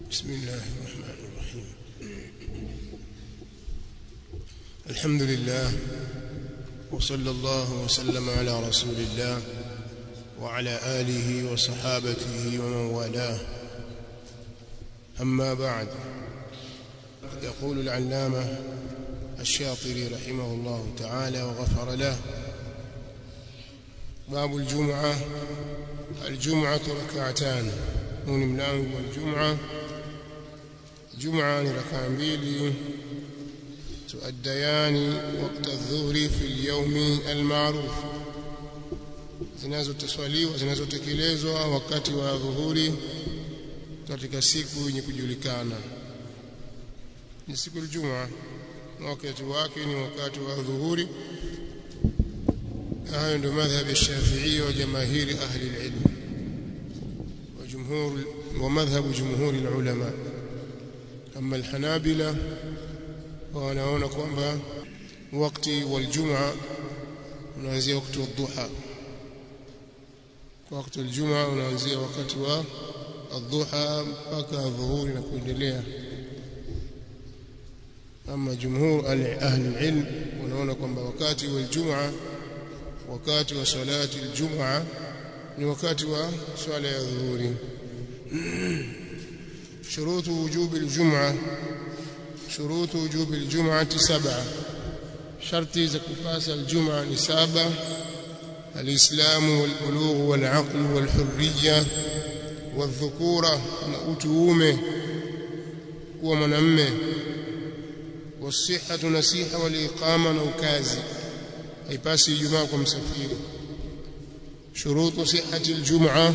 بسم الله الرحمن الرحيم الحمد لله وصلى الله وسلم على رسول الله وعلى آله وصحابته ومن والاه أما بعد يقول العلامة الشاطري رحمه الله تعالى وغفر له باب الجمعة الجمعة ركعتان huu ni mlango wa Ijumaa Jumaa ni rakaa mbili tuaddayani wakati adhuhuri fi al-yawmi al-ma'ruf zinazotoswaliwa zinazotekelezwa wakati wa dhuhuri katika siku yenye kujulikana ni siku ya Ijumaa na wakati wake ni wakati wa dhuhuri hayo ndio madhhabi ya Shafi'i wa jamahiri ahli al-ilm وجمهور ومذهب جمهور العلماء أما الحنابلة wanaona kwamba wakati wa Ijumaa unaanzia wakati wa dhuha wakati wa Ijumaa unaanzia wakati wa adhuha mpaka dhuhuri na kuendelea ama jumhur ahli ilm wanaona kwamba wakati wa Ijumaa wakati wa salati Ijumaa ni wakati wa swala ya dhuhuri شروط وجوب الجمعة شروط وجوب الجمعة سبعة شرط زكفاس الجمعة نسابة الإسلام والبلوغ والعقل والحرية والذكورة نأتومه ومنمه والصحة نسيحة والإقامة نوكازي أي باسي جمعة مسفير شروط صحة الجمعة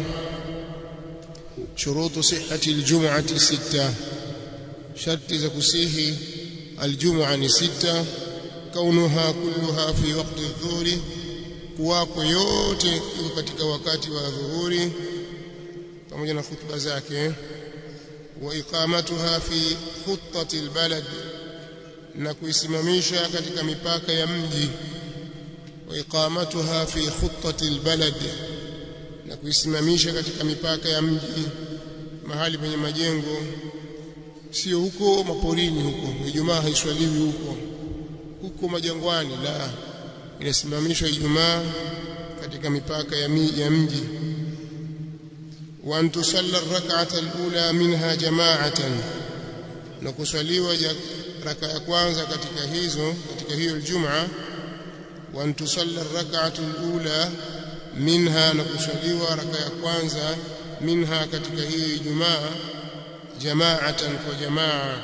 شروط صحة الجمعة ستة شرط زكسيه الجمعة ستة كونها كلها في وقت الظهر kuwako yote iko katika wakati wa dhuhuri pamoja na khutba zake wa iqamatuha fi khuttati albalad na kuisimamisha katika mipaka ya mji wa iqamatuha fi khuttati albalad na kuisimamisha katika mipaka ya mji mahali penye majengo sio huko maporini huko Ijumaa haiswaliwi huko huko majangwani la inasimamishwa Ijumaa katika mipaka ya, mi, ya mji wa an tusalla rak'ata al-ula minha jama'atan na kuswaliwa raka ya kwanza katika hizo katika hiyo Ijumaa wa an tusalla rak'atu al-ula minha na kuswaliwa raka ya kwanza minha katika hiyo Ijumaa jamaatan kwa jamaa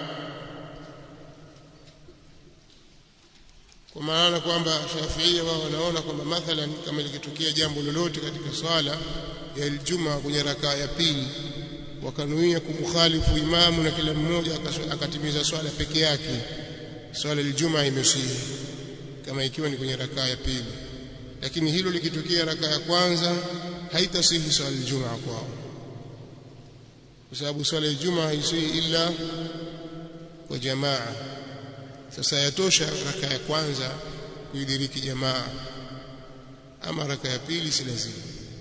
kwa maana kwamba Shafiia wao wanaona kwamba mathalan kama likitokea jambo lolote katika swala ya Ijumaa kwenye rakaa ya pili wakanuia kumkhalifu imamu na kila mmoja akatimiza swala peke yake swala Ijumaa imesihi kama ikiwa ni kwenye rakaa ya pili lakini hilo likitokea raka ya kwanza haitasihi swala Ijumaa kwao kwa sababu swala ya Ijumaa haisihi ila kwa jamaa sasa yatosha raka ya kwanza kuidiriki jamaa ama raka ya pili si lazima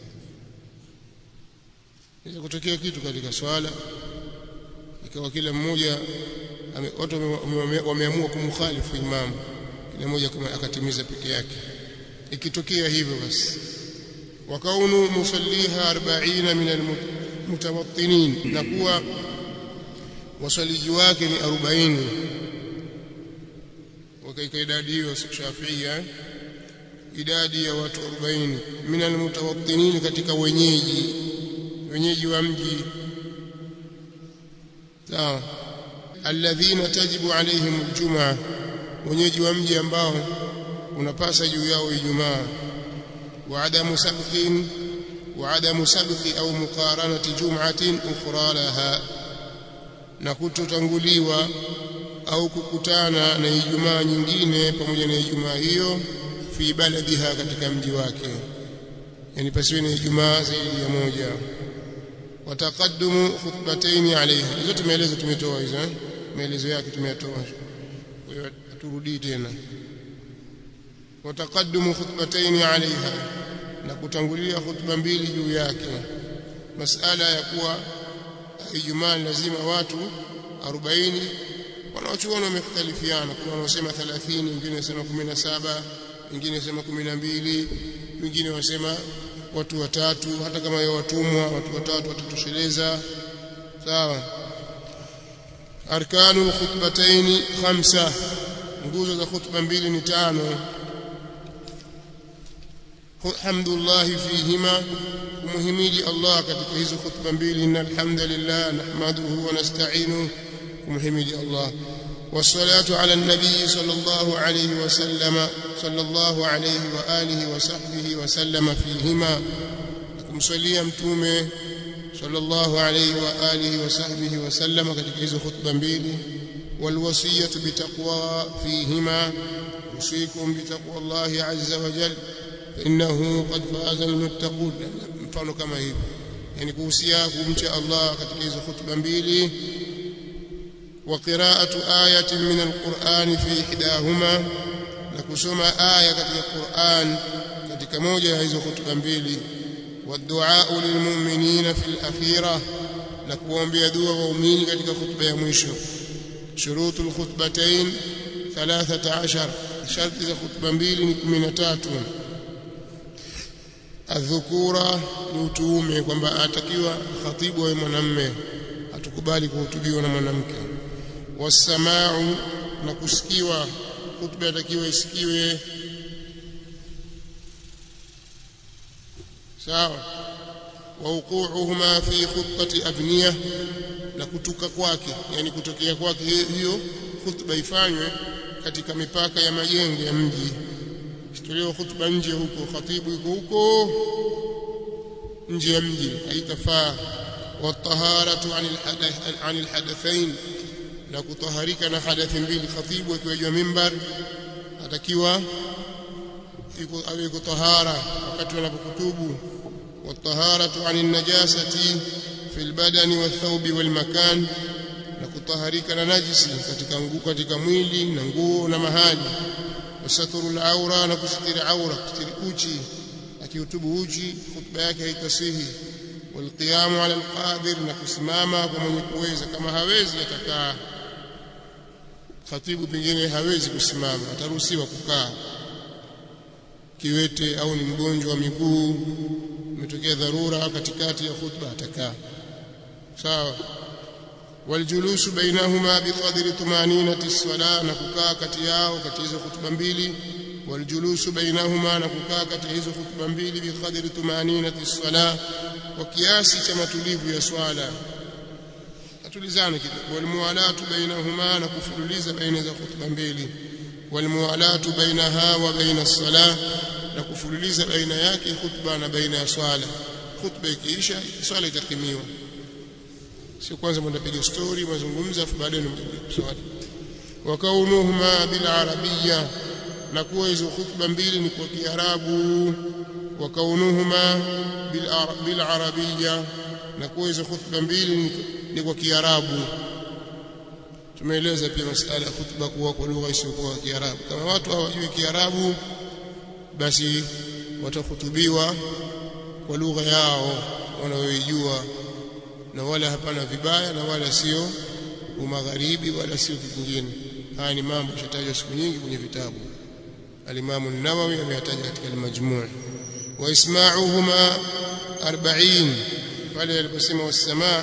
inaweza kutokea kitu katika swala ikawa kila mmoja watu wameamua kumkhalifu imamu kila mmoja akatimiza peke yake ikitokea hivyo basi wakaunu musalliha 40 min almutawattinin na kuwa wasaliji wake ni 40 wakaika idadi hiyo Shafia idadi ya watu 40 min almutawattinin katika wenyeji wenyeji wa mji sawa alladhina tajibu alaihim aljumaa wenyeji wa mji ambao unapasa juu yao Ijumaa wa adamu sabqin wa adamu sabqi au muqaranati jum'atin ukhra laha na kutotanguliwa au kukutana na Ijumaa nyingine pamoja na Ijumaa hiyo fi baladiha katika mji wake yani pasiwe na Ijumaa zaidi ya moja wataqaddumu khutbatayn alayha hizo tumeeleza tumetoa hizo maelezo yake tumeyatoa kwa hiyo turudii tena wataqaddumu khutbatayn alaiha na kutangulia khutba mbili juu yake masala ya kuwa Ijumaa lazima watu 40 wanaochuoni wamekhtalifiana kuna wanaosema 30 wengine wanasema 17 wengine wanasema 12 wengine wanasema watu watatu hata kama yao watumwa watu watatu watatosheleza sawa arkanul khutbataini khamsa nguzo za khutba mbili ni tano hamdulillah fihima kumhimidi Allah katika hizo khutba mbili innal hamdalillah nahmaduhu wa nasta'inuhu kumhimidi Allah والصلاه على النبي صلى الله عليه وسلم صلى الله عليه واله وصحبه وسلم فيهما kumswalia mtume sallallahu alayhi wa alihi wa sahbihi wa sallam katika hizo khutba mbili walwasiyatu bitaqwa fihima usikum bitaqwa Allah azza wa jalla innahu qad faza almuttaqun mfano kama hivi yani kuhusia kumcha Allah katika hizo khutba mbili wa qira'atu ayatin min alquran fi ihdahuma na kusoma aya katika Qur'an katika moja ya hizo khutba mbili والدعاء للمؤمنين في الأخيرة نكوان بيدوا وأمين كتك خطبة يمشو شروط الخطبتين ثلاثة عشر شرط إذا خطبة بيل من تاتو الذكورة نوتومي kwamba atakiwa khatibu wa mwanamme atukubali kuhutubiwa na mwanamke wasamau na kusikiwa khutba atakiwa isikiwe sawa wauquuhuma fi khutbati abniya na kutuka kwake yani kutokea kwake hiyo khutba ifanywe katika mipaka ya majengo ya mji isitolewe khutba nje huko khatibu yuko huko nje ya mji haitafaa wataharatu anil hadath anil hadathain na kutaharika na hadathi mbili khatibu akiwa juu mimbar atakiwa awe yuko tahara wakati wanapokutubu والطهارة عن النجاسة في البدن والثوب والمكان na kutaharika na najisi katika nguo katika mwili na nguo na mahali wasaturu al-aura na kusitiri aura kusitiri uchi akihutubu uchi khutba yake haitasihi walqiyamu ala alqadir na kusimama kwa mwenye kuweza kama hawezi atakaa khatibu pengine hawezi kusimama ataruhusiwa kukaa kiwete au ni mgonjwa wa miguu imetokea dharura katikati ya khutba atakaa sawa waljulusu bainahuma biqadri tumaninati as-salah na kukaa kati yao kati hizo khutba mbili waljulusu bainahuma na kukaa kati hizo khutba mbili biqadri tumaninati as-salah kwa kiasi cha matulivu ya swala atulizane kidogo walmuwalatu bainahuma na kufululiza baina za khutba mbili walmuwalatu bainaha wa baina as-salah na kufululiza baina yake khutba na baina ya swala khutba ikiisha swala itakimiwa sio kwanza mnapiga story mazungumzo afu baadaye mnapiga swala wa kaunuhuma bil arabiyya na kuwa hizo khutba mbili ni kwa kiarabu wa kaunuhuma bil arabiyya na kuwa hizo khutba mbili ni kwa kiarabu tumeeleza pia masuala ya khutba kuwa kwa lugha isiyokuwa kiarabu kama watu hawajui kiarabu basi watahutubiwa kwa lugha yao wanayoijua na wala hapana vibaya na wala sio umagharibi wala sio kitu kingine haya ni mambo yashatajwa siku nyingi kwenye vitabu al-Imam an-Nawawi ameyataja katika al-Majmu' wa isma'uhuma 40 pale aliposema was-sama'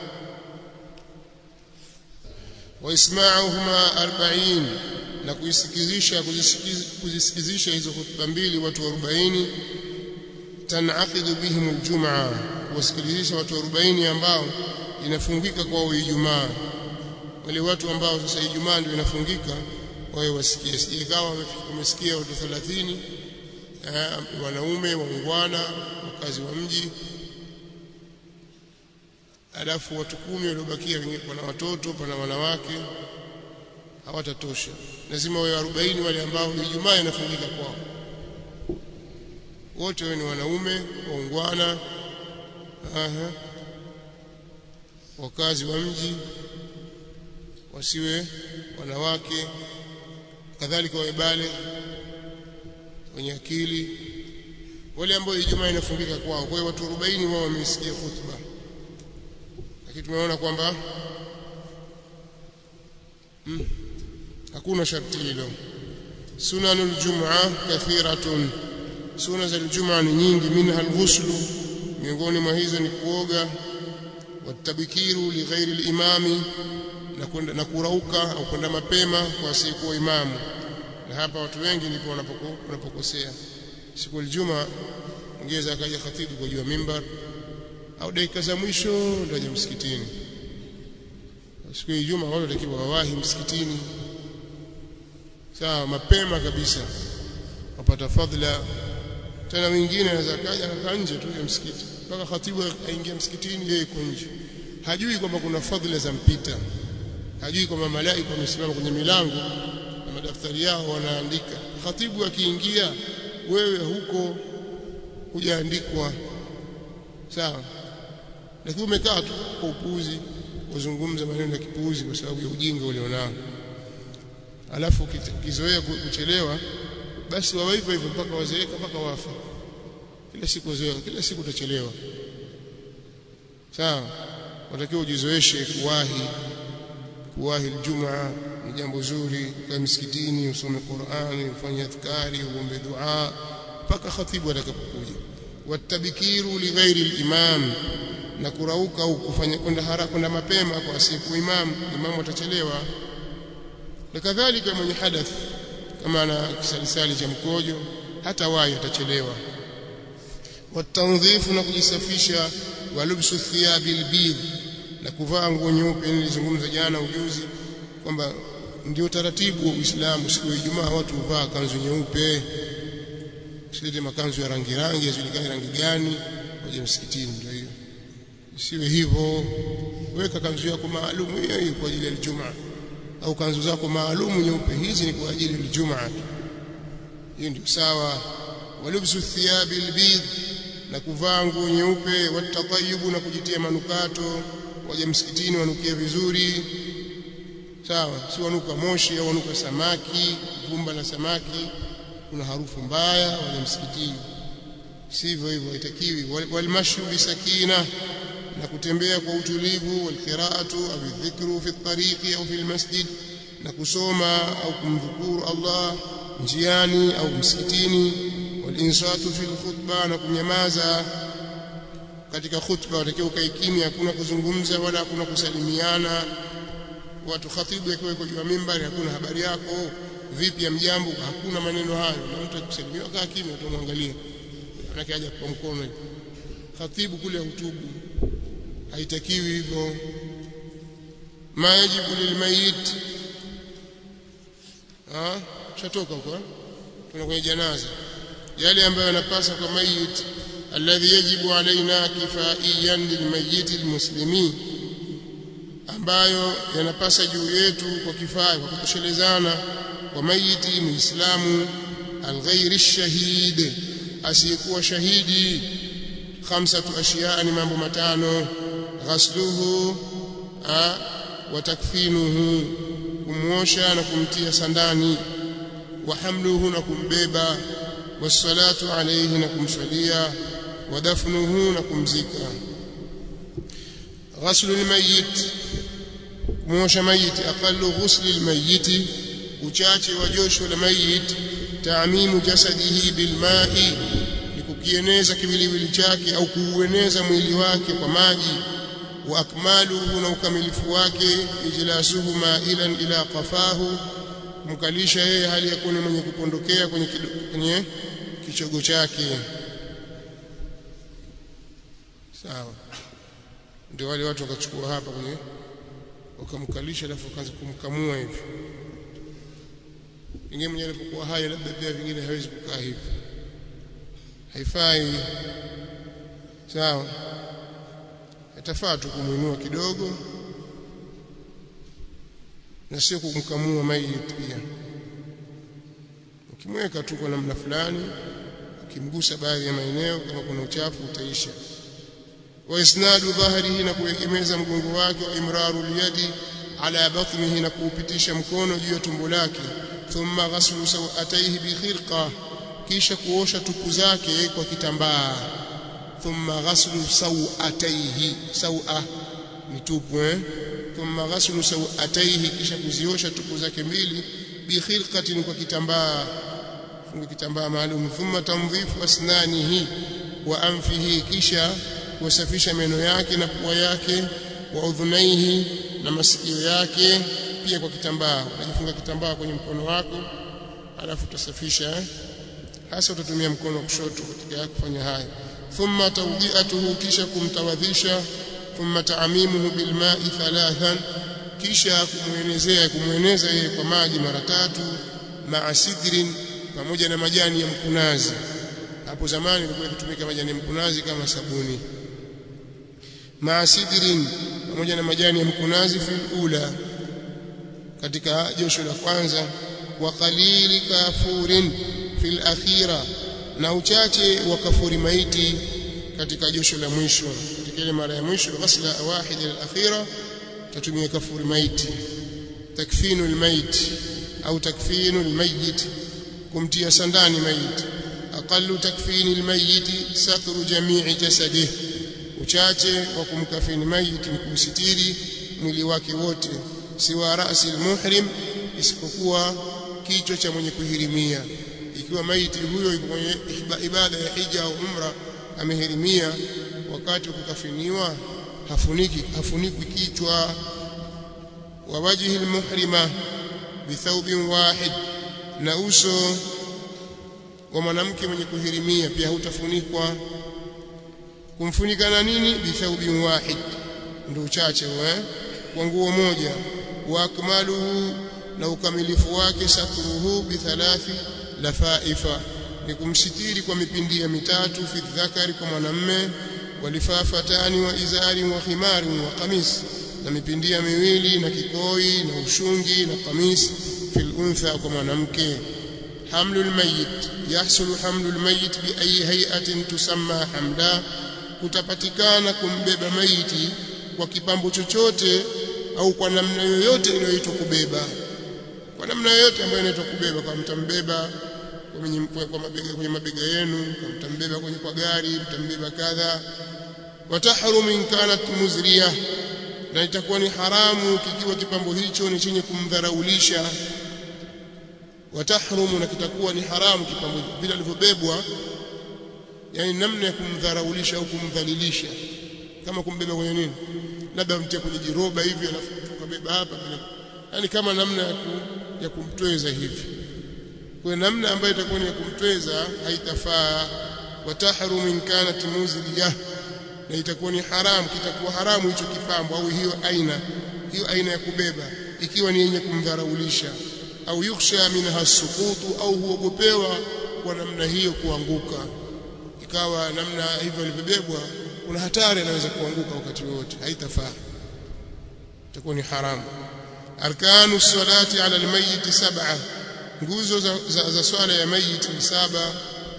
wa isma'uhuma 40 na kuisikizisha kuzisikizisha hizo hutuba mbili watu 40 tanaqidu bihim aljumaa wasikilizisha watu 40 ambao inafungika kwao Ijumaa wale watu ambao sasa Ijumaa ndio inafungika wao wasikie sije kawa wamesikia watu 30 eh, wanaume waungwana wakazi wa mji alafu watu kumi waliobakia wengine pana watoto pana wanawake hawatatosha lazima wawe 40 wale ambao Ijumaa inafungika kwao wote wao ni wanaume waungwana aha wakazi wa mji wasiwe wanawake kadhalika wabale wenye akili wale ambao Ijumaa inafungika kwao kwa hiyo watu 40 wao wamesikia khutba lakini tumeona kwamba hmm, hakuna sharti hilo sunanul jum'a kathiratun sunna za aljum'a ni nyingi minha alghuslu miongoni mwa hizo ni kuoga watabikiru lighairi alimami na kwenda na kurauka au kwenda mapema kwa asiyekuwa imamu na hapa watu wengi ndipo wanapokosea siku aljuma ongeza akaja khatibu kwa juu ya mimbar au dakika za mwisho ndio aje msikitini siku ya Ijumaa watu watakiwa wawahi msikitini sawa mapema kabisa wapata fadhila tena wengine anaweza kaja akakaa nje tu ya msikiti mpaka khatibu aingia msikitini yeye yuko nje hajui kwamba kuna fadhila za mpita hajui kwamba malaika wamesimama kwenye milango na madaftari yao wanaandika khatibu akiingia wewe huko hujaandikwa sawa lakini umekaa tu kwa upuuzi kuzungumza maneno ya kipuuzi kwa sababu ya ujinga ulionao alafu ukizoea kuchelewa basi wawe hivyo hivyo mpaka wazeeka mpaka wafa kila siku wazoea kila siku utachelewa sawa watakiwa ujizoeshe kuwahi kuwahi Ijumaa ni jambo zuri kwa msikitini usome Qur'ani ufanye adhkari uombe dua mpaka khatibu atakapokuja watabikiru lighairi al-imam na kurauka au kufanya kwenda haraka kwenda mapema kwa siku imam imam atachelewa na kadhalika mwenye hadath kama ana kisalisali cha mkojo hata wahi atachelewa watandhifu na kujisafisha walubsu thiyabil bidh na kuvaa nguo nyeupe nilizungumza jana ujuzi kwamba ndio taratibu wa Uislamu siku ya Ijumaa watu huvaa kanzu nyeupe silete makanzu ya rangi rangi yajulikane rangi gani waje msikitini ndio hiyo isiwe hivyo weka kanzu yako maalum hiyo hiyo kwa ajili ya Ijumaa au kanzu zako maalum nyeupe hizi ni kwa ajili ya Ijumaa hiyo ndio sawa walubsu thiyabi albidh na kuvaa nguo nyeupe watatayubu na kujitia manukato waje msikitini wanukie vizuri sawa si wanuka moshi au wanuka samaki vumba la samaki kuna harufu mbaya waje msikitini sivyo hivyo haitakiwi walmashu bisakina na kutembea kwa utulivu walqiraatu au dhikru fi tariqi au fi almasjid na kusoma au kumdhukuru Allah njiani au msikitini walinsatu fi alkhutba na kunyamaza katika khutba watakiwa ukae kimya hakuna kuzungumza wala hakuna kusalimiana watu khatibu akiwa yuko juu ya mimbari hakuna habari yako vipi ya mjambo hakuna maneno hayo na mtu akusalimia kaa kimya utamwangalia manake aje kwa mkono khatibu kule hutubu haitakiwi hivyo ma yajibu lilmayit ah shatoka huko tuna kwenye janaza yale ambayo yanapasa kwa mayit alladhi yajibu alaina kifaiyan lilmayit almuslimin ambayo yanapasa juu yetu kwa kifaa kwa kutoshelezana kwa mayiti muislamu alghairi shahid asiyekuwa shahidi khamsatu ashiya ni mambo matano ghasluhu wa takfinuhu kumwosha na kumtia sandani wa hamluhu na kumbeba wassalatu alayhi na kumswalia wa dafnuhu na kumzika ghaslu almayyit kumwosha mayiti aqallu ghusli almayyit uchache wa josho la mayit taamimu jasadihi bilma'i ni kukieneza kiwiliwili chake au kuueneza mwili wake kwa maji wa akmaluhu na ukamilifu wake ijlasuhu ma'ilan ila qafahu kumkalisha yeye hali ya kuwa mwenye kupondokea kwenye kwenye kichogo chake sawa ndio wale watu wakachukua hapa kwenye wakamkalisha alafu wakaanza kumkamua hivi pengine mwenye alipokuwa hai labda pia vingine hawezi kukaa hivi haifai sawa itafaa tu kumuinua kidogo na sio kumkamua maiti pia ukimweka tu kwa namna fulani ukimgusa baadhi ya maeneo kama kuna uchafu utaisha wa isnadu dhahrihi na kuegemeza mgongo wake wa imraru liyadi ala batnihi na kuupitisha mkono juu ya tumbo lake thumma ghaslu sawataihi bi khirqa kisha kuosha tupu zake kwa kitambaa thumma ghaslu sawataihi sawa mitupu eh thumma ghaslu sawataihi kisha kuziosha tupu zake mbili bi khilqatin kwa kitambaa funga kitambaa maalum thumma tandhifu asnanihi wa anfihi kisha kusafisha meno yake na pua yake wa udhunaihi na masikio yake pia kwa kitambaa unajifunga kitambaa kwenye mkono wako alafu utasafisha eh? hasa utatumia mkono wa kushoto katika kufanya haya thumma tawdi'atuhu kisha kumtawadhisha thumma ta'mimuhu bilma'i thalathan kisha kumwenezea kumweneza yeye kwa maji mara tatu ma'a sidrin pamoja na majani ya mkunazi hapo zamani ilikuwa ikitumika majani ya mkunazi kama sabuni ma'a sidrin pamoja na majani ya mkunazi fil ula katika josho la kwanza wa qalili kafurin fil akhira na uchache wa kafuri maiti katika josho la mwisho katika ile mara ya mwisho ghasla wahid al-akhira tatumia kafuri maiti takfinu al-mayit au takfinu al-mayyit kumtia sandani maiti aqallu takfini al-mayyit satru jami'i jasadihi uchache wa kumkafini maiti ni kumsitiri mwili wake wote siwa rasi al-muhrim isipokuwa kichwa cha mwenye kuhirimia ikiwa maiti huyo yuko kwenye ibada ya hija au umra amehirimia wakati wa kukafiniwa hafuniki hafunikwi kichwa wa wajhi almuhrima bithawbin wahid na uso wa mwanamke mwenye kuhirimia pia hutafunikwa kumfunika na nini bithawbin wahid ndio uchache eh kwa nguo moja wa akmaluhu na ukamilifu wake satruhu bithalathi lafaifa ni kumsitiri kwa mipindia mitatu fi dhakari kwa mwanamme walifafatani wa izari wa khimari wa qamis na mipindia miwili na kikoi na ushungi na qamis fil untha kwa mwanamke hamlul mayit yahsulu hamlul mayit bi ayi hay'atin tusamma hamda kutapatikana kumbeba maiti kwa kipambo chochote au kwa namna yoyote inayoitwa kubeba kwa namna yoyote ambayo inaitwa kubeba kwa mtambeba kwenye kwa mabega kwenye mabega yenu mtambeba kwenye kwa gari mtambeba kadha watahrum in kanat muzriya na itakuwa ni haramu kikiwa kipambo hicho ni chenye kumdharaulisha watahrumu na kitakuwa ni haramu kipambo vile alivyobebwa yani namna ya kumdharaulisha au kumdhalilisha kama kumbeba kwenye nini labda mtia kwenye jiroba hivi alafu ukabeba hapa yani kama namna ya, ku, ya kumtweza hivi kwa namna ambayo itakuwa ni ya kumtweza haitafaa watahrum in kanat muzliya na itakuwa ni haramu kitakuwa haramu hicho kipambo au hiyo aina hiyo aina ya kubeba ikiwa ni yenye kumdharaulisha au yukhsha minha sukutu au huogopewa kwa namna hiyo kuanguka ikawa namna hivyo ilivyobebwa kuna hatari anaweza kuanguka wakati wote haitafaa itakuwa ni haramu arkanu salati ala almayyit sab'a nguzo za, za, za swala ya mayit ni saba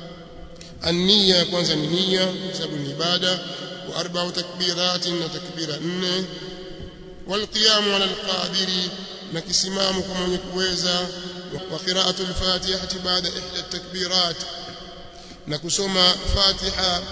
النية kwanza ni nia sababu ni ibada wa arba'u takbiratin na takbira nne والقيام على القادر na kisimamo kwa mwenye kuweza wa qira'atu al-fatihati ba'da ihda at-takbirat na kusoma fatiha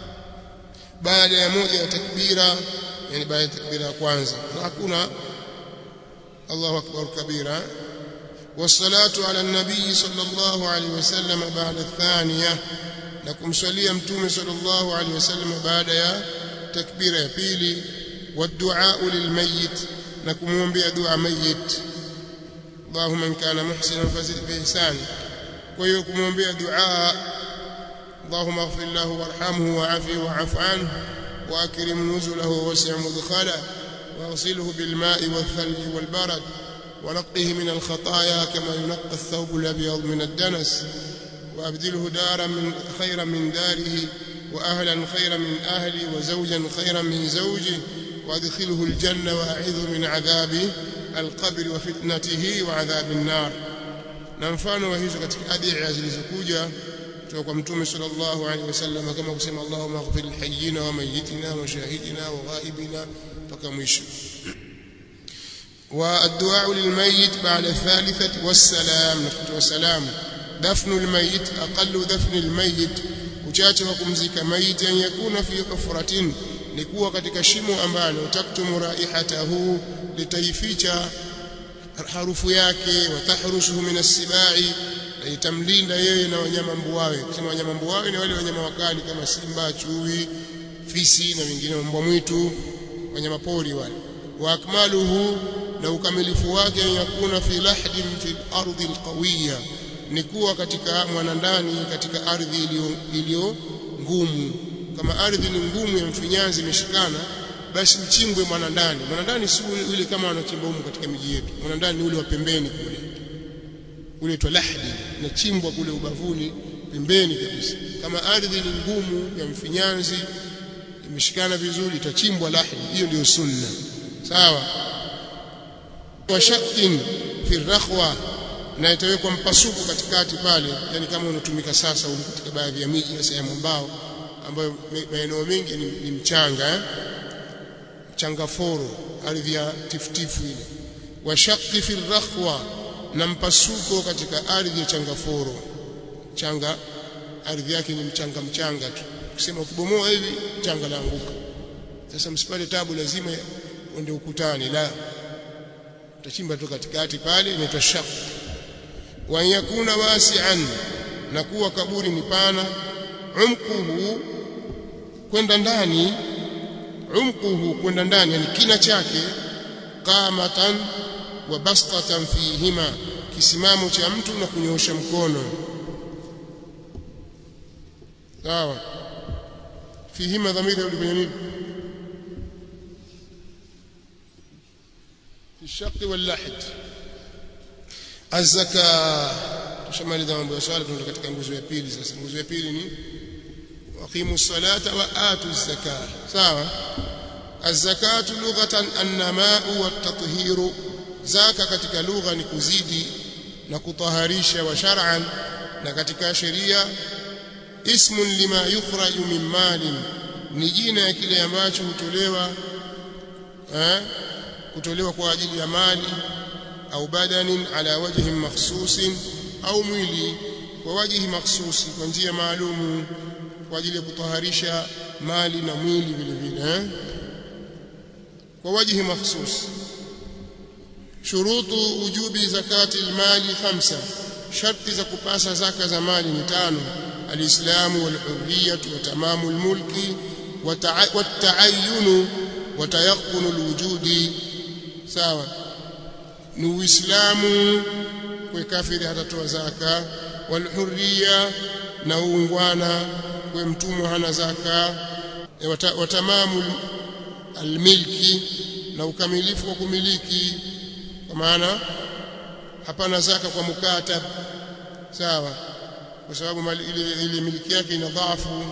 baada ya moja ya takbira yani baada ya takbira ya kwanza na hakuna Allahu akbar kabira والصلاه على النبي صلى الله عليه وسلم بعد الثانيه na kumswalia mtume sallallahu alaihi wasallam baada ya takbira ya pili wadua lilmayit na kumwombea dua mayit Allahumma in kana muhsinan fazid bi ihsan kwa hiyo kumwombea dua Allahumma ighfir lahu warhamhu wa'afi wa'fu anhu واكرم نزله ووسع مدخله واغسله بالماء والثلج والبرد ونقه من الخطايا كما ينقى الثوب الابيض من الدنس وابدله دارا من خيرا من داره واهلا خيرا من اهلي وزوجا خيرا من زوجه وادخله الجنه واعذه من عذاب القبر وفتنته وعذاب النار na mfano wa hizo katika adhiya zilizokuja kutoka kwa mtume sallallahu alaihi wasallam kama kusema Allahumma ighfir lihayyina wa mayyitina wa shahidina wa ghaibina mpaka mwisho والدعاء للميت بعد الثالثة والسلام نكتب والسلام دفن الميت أقل دفن الميت uchache wa kumzika maiti an yakuna fi hufratin ni kuwa katika shimo ambalo taktumu raihatahu litaificha harufu yake watahrusuhu min as-sibai na itamlinda yeye na wanyama mbuawe kusema wanyama mbuawe ni wale wanyama wakali kama simba chui fisi na wengine mbwa mwitu wanyama pori wale wa akmaluhu na ukamilifu wake yakuna fi lahdin fi ardhi alqawiyya ni kuwa katika mwanandani katika ardhi iliyo ngumu kama ardhi ni ngumu ya mfinyanzi imeshikana basi mchimbwe mwanandani mwanandani si ule kama wanachimba humu katika miji yetu mwanandani ni ule wa pembeni kule ule twa lahdi nachimbwa kule ubavuni pembeni kabisa kama ardhi ni ngumu ya mfinyanzi imeshikana vizuri itachimbwa lahdi hiyo ndio sunna sawa wa shakkin fi rakhwa na itawekwa mpasuko katikati pale yani kama unatumika sasa huko katika baadhi ya miji na sehemu ambao ambayo maeneo mengi ni, ni mchanga eh? mchanga foro ardhi ya tifutifu ile wa shakki fi rakhwa na mpasuko katika ardhi ya changaforo changa ardhi yake ni mchanga mchanga tu ukisema ukibomoa hivi changa laanguka sasa msipate tabu lazima uende ukutani la utachimba tu katikati pale inaitwa shaq wa yakuna wasi'an na kuwa kaburi ni pana umquhu kwenda ndani umquhu kwenda ndani yani kina chake qamatan wa bastatan fihima kisimamo cha mtu na kunyoosha mkono sawa fihima dhamira ulifanya nini في الشق واللحد الزكاه tushamaliza mambo ya swala tunaenda katika nguzo ya pili sasa nguzo ya pili ni waqimu salata wa atu zakah sawa az-zakatu lughatan an-nama'u wat-tathiru zaka katika lugha ni kuzidi na kutaharisha wa shar'an na katika sheria ismun lima yukhraju min malin ni jina ya kile ambacho hutolewa eh kutolewa kwa ajili ya mali au badanin ala wajhin makhsusin au mwili kwa wajihi makhsusi kwa njia maalumu kwa ajili ya kutaharisha mali na mwili vile vile eh? kwa wajihi makhsusi shurutu wujubi zakati almali khamsa sharti za kupasa zaka za mali ni tano alislamu walhurriyatu wa tamamu almulki والتعين وتيقن الوجود sawa ni uislamu kwa kafiri hatatoa zaka walhurriya na uungwana kwa mtumwa hana zaka watamamu almilki na ukamilifu wa kumiliki kwa maana hapana zaka kwa mukatab sawa kwa sababu ile ile miliki yake ina dhaifu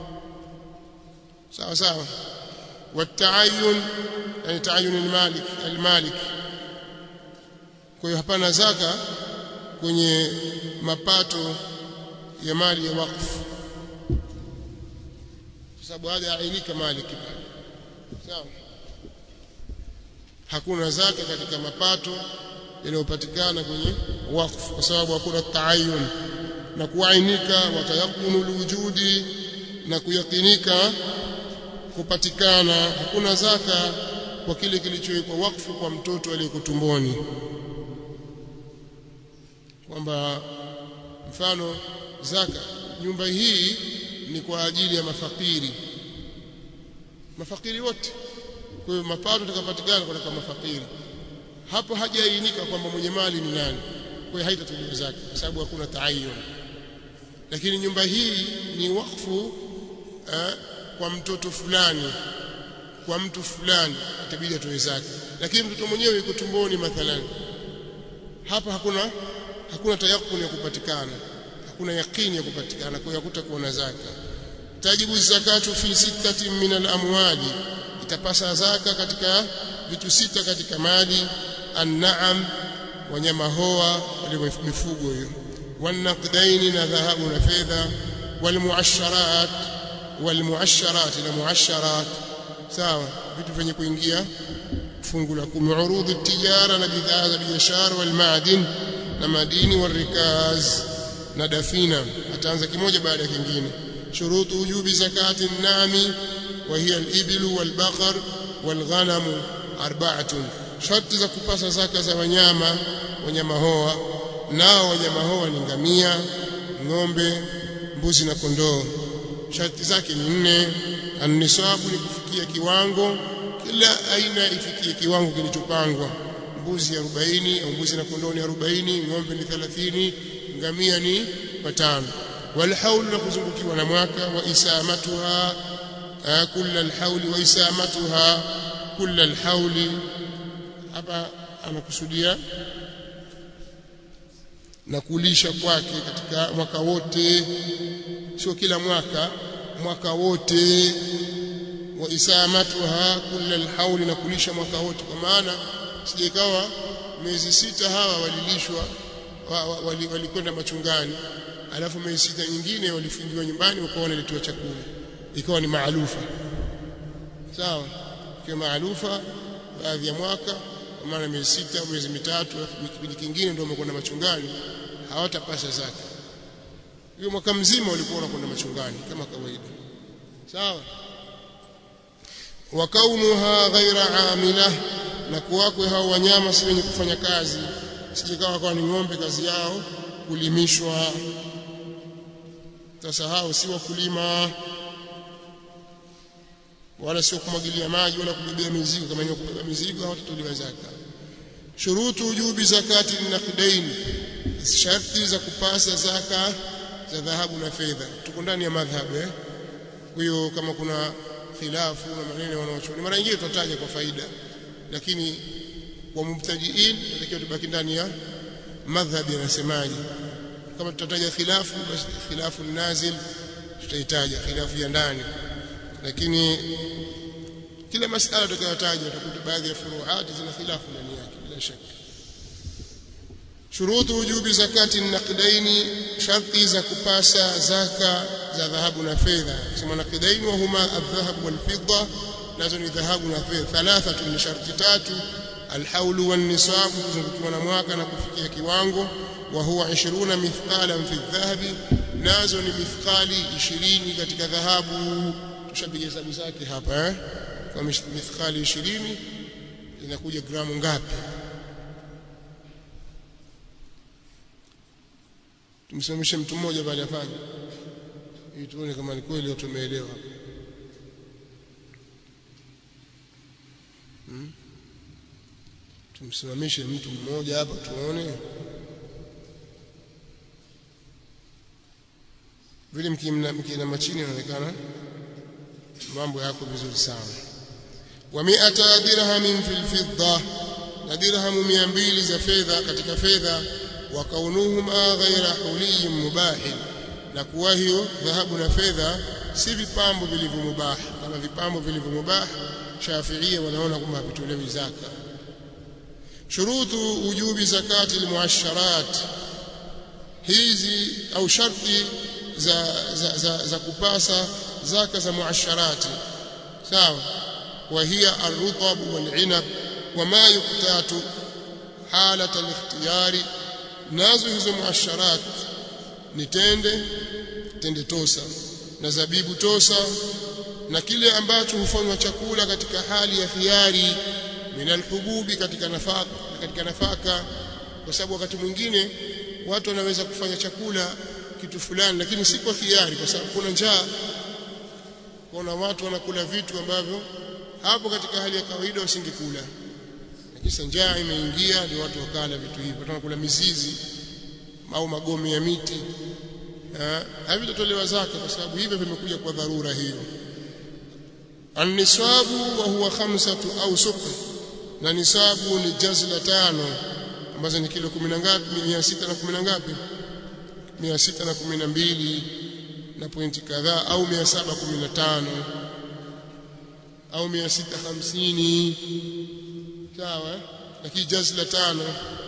sawa sawa والتعين يعني تعين المالك المالك kwa hiyo hapana zaka kwenye mapato ya mali ya wakfu kwa sababu hada ainika maliki pale sawa hakuna zaka katika mapato yanayopatikana kwenye wakfu kwa sababu hakuna taayun na kuainika watayakunu lwujudi na kuyakinika kupatikana hakuna zaka kwa kile kilichowekwa wakfu kwa mtoto aliyeko tumboni kwamba mfano zaka nyumba hii ni kwa ajili ya mafakiri mafakiri wote kwa hiyo mapato yatakapatikana kwa mafakiri hapo hajaainika kwamba mwenye mali ni nani kwa hiyo haitatolewa zaka kwa sababu hakuna taayun lakini nyumba hii ni wakfu eh, kwa mtoto fulani kwa mtu fulani itabidi atoe zaka lakini mtoto mwenyewe yuko tumboni mathalan hapa hakuna hakuna tayakuni ya kupatikana hakuna yakini ya kupatikana kwa hiyo hakutakuwa na zaka tajibu zakatu fi sittati min al-amwali itapasa zaka katika vitu sita katika mali an-na'am wanyama hoa wale mifugo hiyo wanaqdaini na dhahabu na fedha walmuasharat walmuasharat na muasharat sawa vitu vyenye kuingia fungu la kumi urudhi tijara na bidhaa za biashara walmadin na madini warikaz na dafina ataanza kimoja baada ya kingine shurutu wujubi zakati nami وهي الإبل والبقر والغنم أربعة sharti za kupasa zaka za wanyama wanyama hoa nao wanyama hoa ni ngamia ng'ombe mbuzi na kondoo sharti zake ni nne annisabu ni kufikia kiwango kila aina ifikie kiwango kilichopangwa mbuzi 40 au mbuzi na kondoo ni 40 ng'ombe ni 30 ngamia ni watano والحول نكزungukiwa na mwaka wa isamatuha kulla alhauli wa isamatuha kulla alhauli hapa anakusudia na kulisha kwake katika mwaka wote sio kila mwaka mwaka wote wa isamatuha kulla alhauli na kulisha mwaka wote kwa maana sijekawa miezi sita hawa walilishwa walikwenda machungani alafu miezi sita nyingine walifungiwa nyumbani wakawa wanaletewa chakula ikawa ni maalufa sawa kwa maalufa baadhi ya mwaka kwa maana miezi sita au miezi mitatu alafu kipindi kingine ndio wamekwenda machungani hawatapasa zaka hiyo mwaka mzima walikuwa wanakwenda machungani kama kawaida sawa wa kaunuha ghaira amila na kuwakwe hao wanyama si wenye kufanya kazi sijikawa kwa ni ng'ombe kazi yao kulimishwa sasa hao si wakulima wala sio kumwagilia maji wala kubebea mizigo kama ni kubeba mizigo hawatatolewa zaka shurutu ujubi zakati naqdain sharti za kupasa zaka za dhahabu na fedha tuko ndani ya madhhabu eh hiyo kama kuna khilafu na maneno wanaochuoni mara nyingine tutataja kwa faida lakini kwa mubtadiin tunatakiwa tubaki ndani ya madhhabi yanasemaje kama tutataja khilafu basi khilafu nazil tutaitaja khilafu ya ndani lakini kila masala tutakayotaja utakuta baadhi ya furuati zina khilafu ndani yake bila shaka shurutu wujubi zakati naqdaini sharti za kupasa zaka za dhahabu na fedha sema naqdaini wa huma adh-dhahab wal fidda nazo ni dhahabu na fedha thalathatu ni sharti tatu alhaulu wan nisab kuzungukiwa na mwaka na kufikia kiwango wa huwa 20 mithqalan fi dhahabi nazo ni mithqali 20 katika dhahabu tushapiga hesabu zake hapa eh kwa mithqali 20 inakuja gramu ngapi tumsimamishe mtu mmoja baada ya fanya ili tuone kama ni kweli watu wameelewa hmm? tumsimamishe mtu mmoja hapa tuone vile mkiinama chini inaonekana mambo yako vizuri sana wa mi'ata dirhamin fil fidda na dirhamu 200 za fedha katika fedha wa kaunuhuma ghaira huliyin mubahin na kuwa hiyo dhahabu na fedha si vipambo vilivyo mubah kama vipambo vilivyo mubah shafiia wanaona kwamba havitolewi zaka shurutu wujubi zakati almuasharat hizi au sharti za, za, za, za kupasa zaka za muasharati sawa وهي الرطب والعنب وما يقتات حالة الاختيار nazo hizo muasharat ni tende tende tosa na zabibu tosa na kile ambacho hufanywa chakula katika hali ya khiari min alhububi katika nafaka katika nafaka kwa sababu wakati mwingine watu wanaweza kufanya chakula kitu fulani lakini si kwa khiari kwa sababu kuna njaa kuna watu wanakula vitu ambavyo hapo katika hali ya kawaida wasingekula kisa njaa imeingia ndio watu wakala vitu hivyo watu wanakula mizizi au magome ya miti havitatolewa zaka kwa sababu hivyo vimekuja kwa dharura hiyo annisabu wa huwa khamsatu au sukr na nisabu ni jazla tano ambazo ni kilo 10 ngapi 610 na ngapi 612 na pointi kadhaa au 715 au 650 sawa lakini jazla tano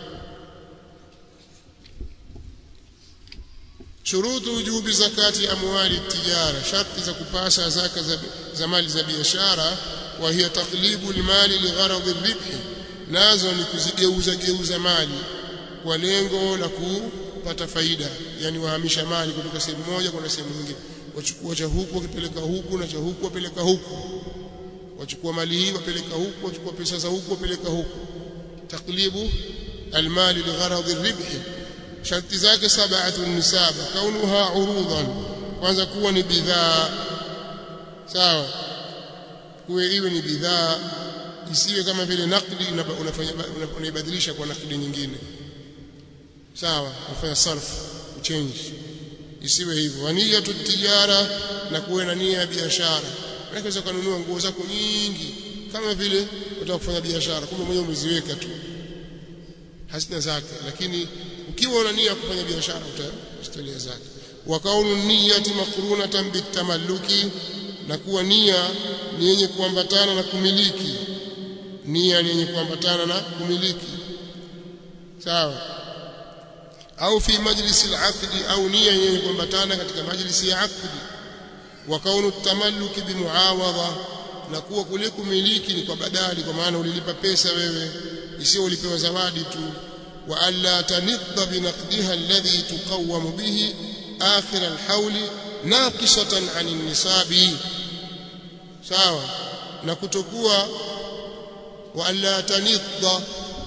shurutu wujubi zakati amwali tijara sharti za kupasa zaka za, za mali za biashara wa hiya taqlibu almali ligharadhi ribhi nazo ni kuzigeuza geuza mali kwa lengo la kupata faida yani wahamisha mali kutoka sehemu moja kwenda sehemu nyingine wachukua cha huku wakipeleka huku na cha huku wapeleka huku wachukua mali hii wapeleka huku wachukua pesa za huku wapeleka huku taklibu almali ligharadhi ribhi sharti zake sab'atu nisaba kaunuha urudan kwanza kuwa ni bidhaa sawa kuwe iwe ni bidhaa isiwe kama vile nakdi unafanya unaibadilisha kwa nakdi nyingine sawa unafanya sarf change isiwe hivyo wania tijara na kuwe na nia ya biashara unaweza kununua nguo zako nyingi kama vile unataka kufanya biashara kumbe mwenyewe umeziweka tu hazina zake lakini ukiwa una nia kufanya biashara utastolia zake wa kaunu niyati makrunatan bitamalluki na kuwa nia ni yenye kuambatana na kumiliki nia ni yenye kuambatana na kumiliki sawa au fi majlisi al-aqdi au nia yenye kuambatana katika majlisi ya aqdi wa kaunu tamalluki bimuawadha na kuwa kule kumiliki ni kwa badali kwa maana ulilipa pesa wewe isiyo ulipewa zawadi tu wa alla tanidda binaqdiha alladhi tuqawwamu bihi akhir alhawl naqisatan an nisabi sawa na kutokuwa wa alla tanidda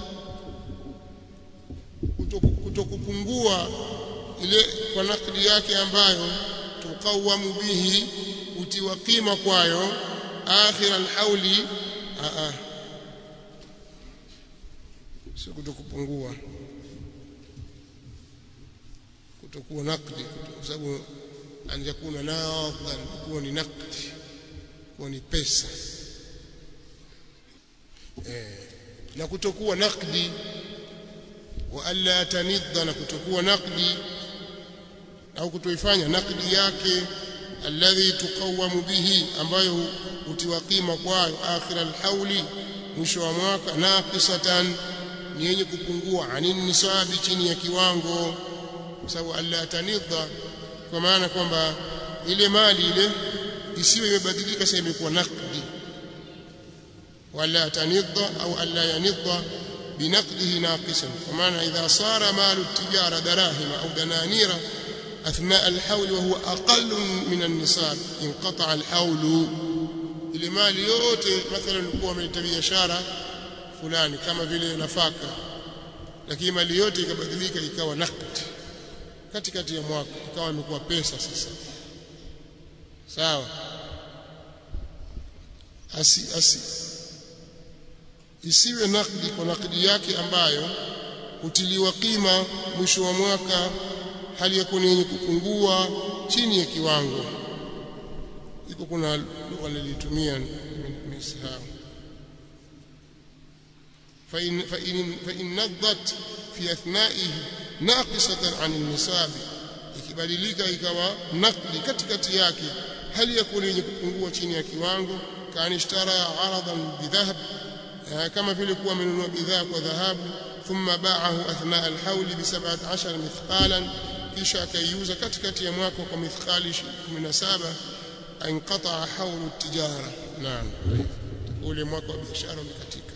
kutokupungua ile kwa nakdi yake ambayo tuqawamu bihi utiwa qima kwayo akhir alhauli a a sio kutokupungua kutokuwa nakdi kwa sababu anjakuna nadhan kuwa ni nakdi kuwa ni pesa eh na kutokuwa nakdi wa alla tanidda na kutokuwa nakdi au kutoifanya nakdi yake alladhi tuqawamu bihi ambayo utiwa qima kwayo akhir alhauli mwisho wa mwaka naqisatan ni yenye kupungua anin nisabi chini ya kiwango kwa sababu alla tanidda kwa maana kwamba ile mali ile isiwe imebadilika sasa imekuwa nakdi wala tanidda au alla yanidda بنقده ناقصا ومعنى إذا صار مال التجارة دراهم أو دنانير أثناء الحول وهو أقل من النصاب انقطع الحول ile mali yote mathalan ulikuwa umeleta biashara fulani kama vile nafaka lakini mali yote ikabadilika ikawa nakd katikati ya mwaka ikawa imekuwa pesa sasa sawa asi asi isiwe nakdi kwa nakdi yake ambayo hutiliwa kima mwisho wa mwaka hali ya kuwa yenye kupungua chini ya kiwango iko kuna lugha nilitumia nimesahau فإن, فإن, فإن نضت في أثنائه ناقصة عن النصاب ikibadilika ikawa nakdi katikati yake hali ya kuwa yenye kupungua chini ya kiwango kanishtara aradan bidhahab kama vile kuwa amenunua bidhaa kwa dhahabu thumma ba'ahu athna al-hawl bi 17 mithqalan kisha akaiuza katikati ya mwaka kwa mithqali 17 inqata'a hawl at-tijara naam ule mwaka wa biashara umekatika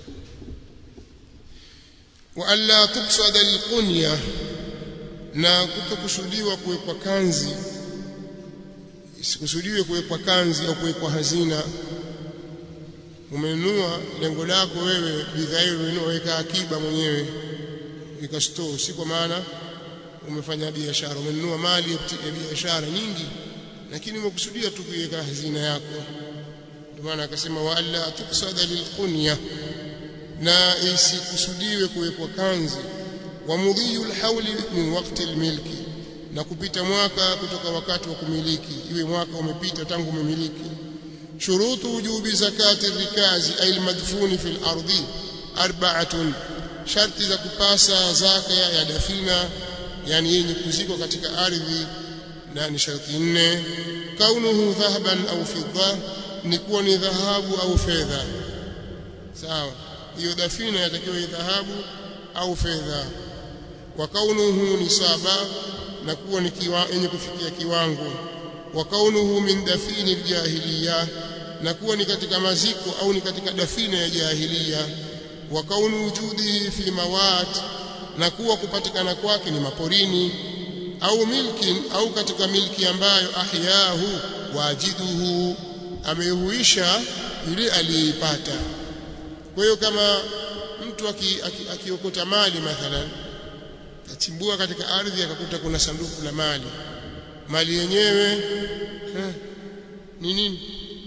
wa alla tuqsada al-qunya na kutokusudiwa kuwekwa kanzi isikusudiwe kuwekwa kanzi au kuwekwa hazina umenunua lengo lako wewe bidhaa hiyo umenunua weka akiba mwenyewe weka store si kwa maana umefanya biashara umenunua mali ya biashara nyingi lakini umekusudia tu kuiweka hazina yako ndio maana akasema wa alla tuksada lilqunya na isikusudiwe kuwekwa kanzi wa mudhiyu alhawli min waqti almilki na kupita mwaka kutoka wakati wa kumiliki iwe mwaka umepita tangu umemiliki شروط وجوب زكاة الركاز أي المدفون في الأرض أربعة شرط za kupasa zaka ya dafina yani yenye kuzikwa katika ardhi na ni sharti nne kaunuhu dhahaban au fidda ni kuwa ni dhahabu au fedha sawa hiyo dafina yatakiwa dhahabu au fedha wa kaunuhu nisaba na kuwa ni yenye kufikia kiwango wa kaunuhu min dafini aljahiliya na kuwa ni katika maziko au ni katika dafina ya jahiliya wa kaunu wujudihi fi mawat na kuwa kupatikana kwake ni maporini au milkin au katika milki ambayo ahyahu wajiduhu ameihuisha yule aliyeipata kwa hiyo kama mtu akiokota aki, aki mali mathalan achimbua katika ardhi akakuta kuna sanduku la mali mali yenyewe ni nini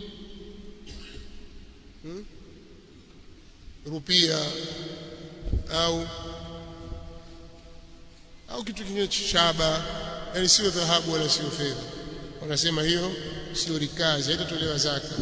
hmm? rupia au au kitu kingine shaba yani sio dhahabu wala sio fedha wanasema hiyo sio rikazi haitatolewa zaka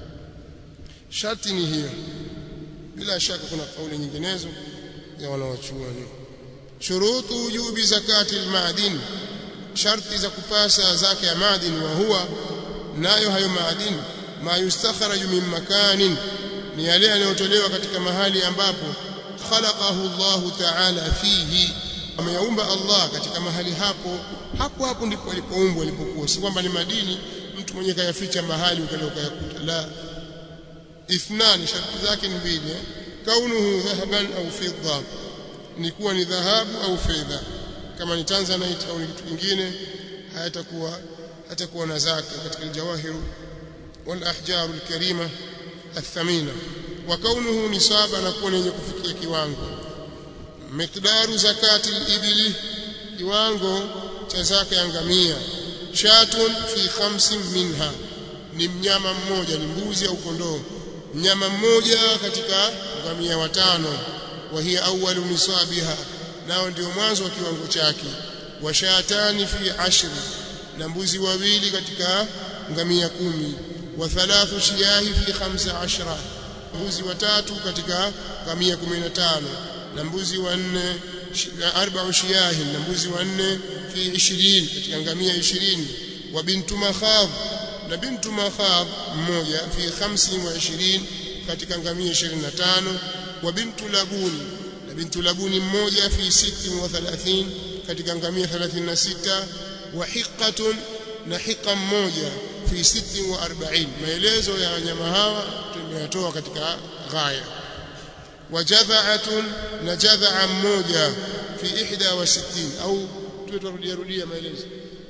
sharti ni hiyo bila shaka kuna kauli nyinginezo ya wanawachuoni shurutu wujubi zakati almadin sharti za kupasa zaka ya madini wa huwa nayo hayo madini ma yustakhraju min makanin ni yale yanayotolewa katika mahali ambapo khalaqahu Allah ta'ala fihi ameyaumba Allah katika mahali hapo hapo hapo ndipo alipoumbwa alipokuwa si kwamba ni madini mtu mwenye kayaficha mahali ukalioka yakuta la ithnani sharti zake ni mbili kaunuhu dhahaban au fidda ni kuwa ni dhahabu au fedha kama ni tanzanite au ni kitu kingine hayatakuwa hatakuwa na zaka katika aljawahiru wal ahjaru alkarima athamina wa kaunuhu nisaba na kuwa yenye kufikia kiwango miqdaru zakati al-ibli kiwango cha zaka ya ngamia shatun fi khamsin minha ni mnyama mmoja ni mbuzi au kondoo mnyama mmoja katika ngamia watano wa hiya awwalu nisabiha nao ndio mwanzo wa kiwango chake wa shatani fi ashri na mbuzi wawili katika ngamia kumi wa thalathu shiyahi fi khamsa ashra mbuzi watatu katika ngamia 15 na mbuzi wanne arba'u shiyahi na mbuzi wanne fi 20 katika ngamia 20 wa bintu makhab na bintu makhab mmoja fi 25 katika ngamia 25 wa bintu labuni na bintu labuni mmoja fi 36 katika ngamia 36 wa hiqatun na hiqa mmoja fi 46 maelezo ya wanyama hawa tumeyatoa katika ghaya wajadha'atun na jadha'a mmoja fi 61 au tutarudia rudia maelezo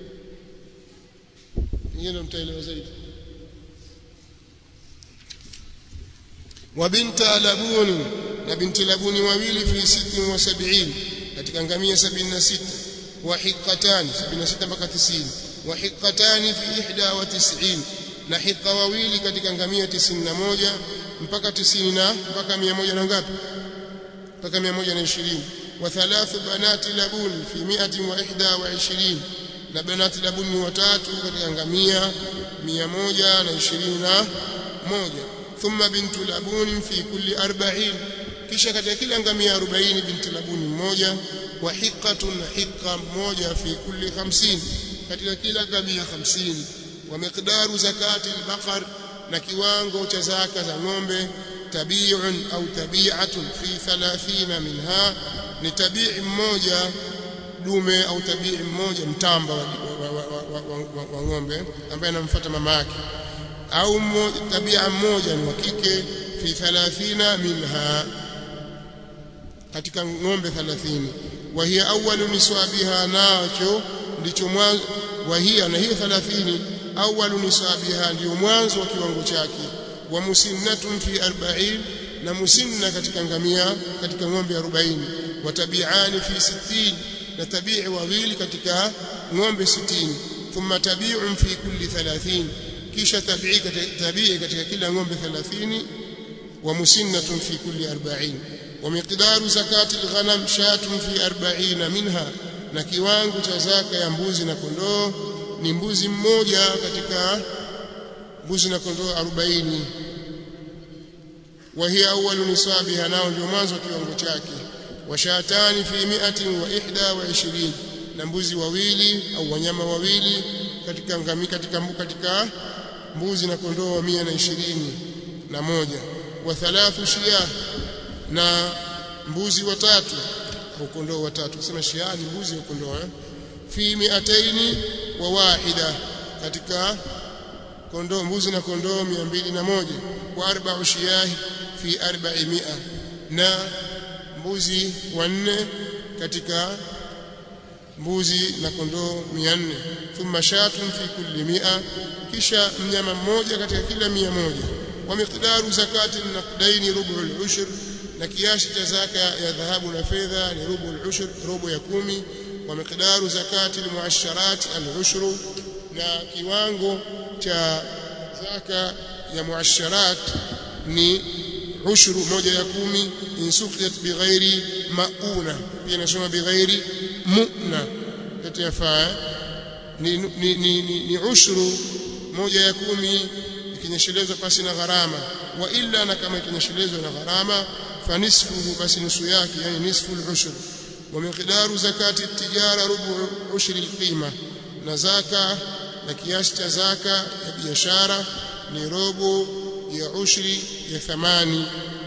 nyingine mtaelewa zaidi wa binta labuni na binti labuni wawili fi 76 katika ngamia 76 wa hiqatani 76 mpaka 90 wa hiqatani fi 91 na hiqa wawili katika ngamia 91 mpaka 90 na mpaka 100 na ngapi mpaka 120 wa thalathu banati labuni fi 121 na banati labuni watatu katika ngamia 121 thumma bintu labuni fi kulli 40 kisha katika kila ngamia 40 binti labuni mmoja wa hiqatun hiqa mmoja fi kulli 50 katika kila ngamia 50 wa miqdaru zakati al-baqar na kiwango cha zaka za ng'ombe tabi'un au tabi'atun fi 30 minha ni tabi'i mmoja dume au tabi'i mmoja mtamba wa, wa, wa, wa, wa, wa, wa ng'ombe ambaye anamfuata mama yake au tabia mmoja ni wa kike fi 30 minha katika ng'ombe 30 wa hiya awwalu niswabiha nacho ndicho mwanzo wa hiya na hiyo 30 awwalu nisabiha ndio mwanzo wa kiwango chake wa musinnatun fi 40 na musinna katika ngamia katika ng'ombe 40 wa tabi'ani fi 60 na tabi'i wawili katika ng'ombe 60 thumma tabi'un fi kulli 30 kisha tabi'i tabi'i katika kila ng'ombe 30 wa musinnatun fi kulli 40 wa miqdaru zakati al-ghanam shatun fi 40 minha na kiwango cha zaka ya mbuzi na kondoo ni mbuzi mmoja katika mbuzi na kondoo 40 wa hiya awwalu nisabiha nao ndio mwanzo wa kiwango chake wa shatani fi mi'atin wa ihda wa 20 na mbuzi wawili au wanyama wawili katika ngami katika katika mbuzi na kondoo wa 120 na moja wa thalathu shiyah na mbuzi watatu au kondoo watatu kusema shiyah ni mbuzi au kondoo eh? fi mi'ataini wa wahida katika kondoo mbuzi na kondoo 201 wa arba'u shiyahi fi 400 na mbuzi wanne katika mbuzi na kondoo 400 thumma shatun fi kulli mi'a kisha mnyama mmoja katika kila mia moja wa miqdaru zakati naqdaini rubu al-ushr na kiasi cha zaka ya dhahabu na fedha ni rubu al-ushr robo ya kumi wa miqdaru zakati al-muasharat al-ushr na kiwango cha zaka ya muasharat ni ushru moja ya kumi insukiyat bighairi mauna pia nasoma bighairi mu'na yote yafaa ni, ni, ni, ni, ni ushru moja ya kumi ikinyeshelezwa pasi na gharama wa illa na kama ikinyeshelezwa na gharama fanisfuhu basi nusu yake yani nisfu al-ushr wa miqdaru zakati at-tijara rubu ushri al-qima na zaka na kiasi cha zaka ya biashara ni robo ya ushri ya thamani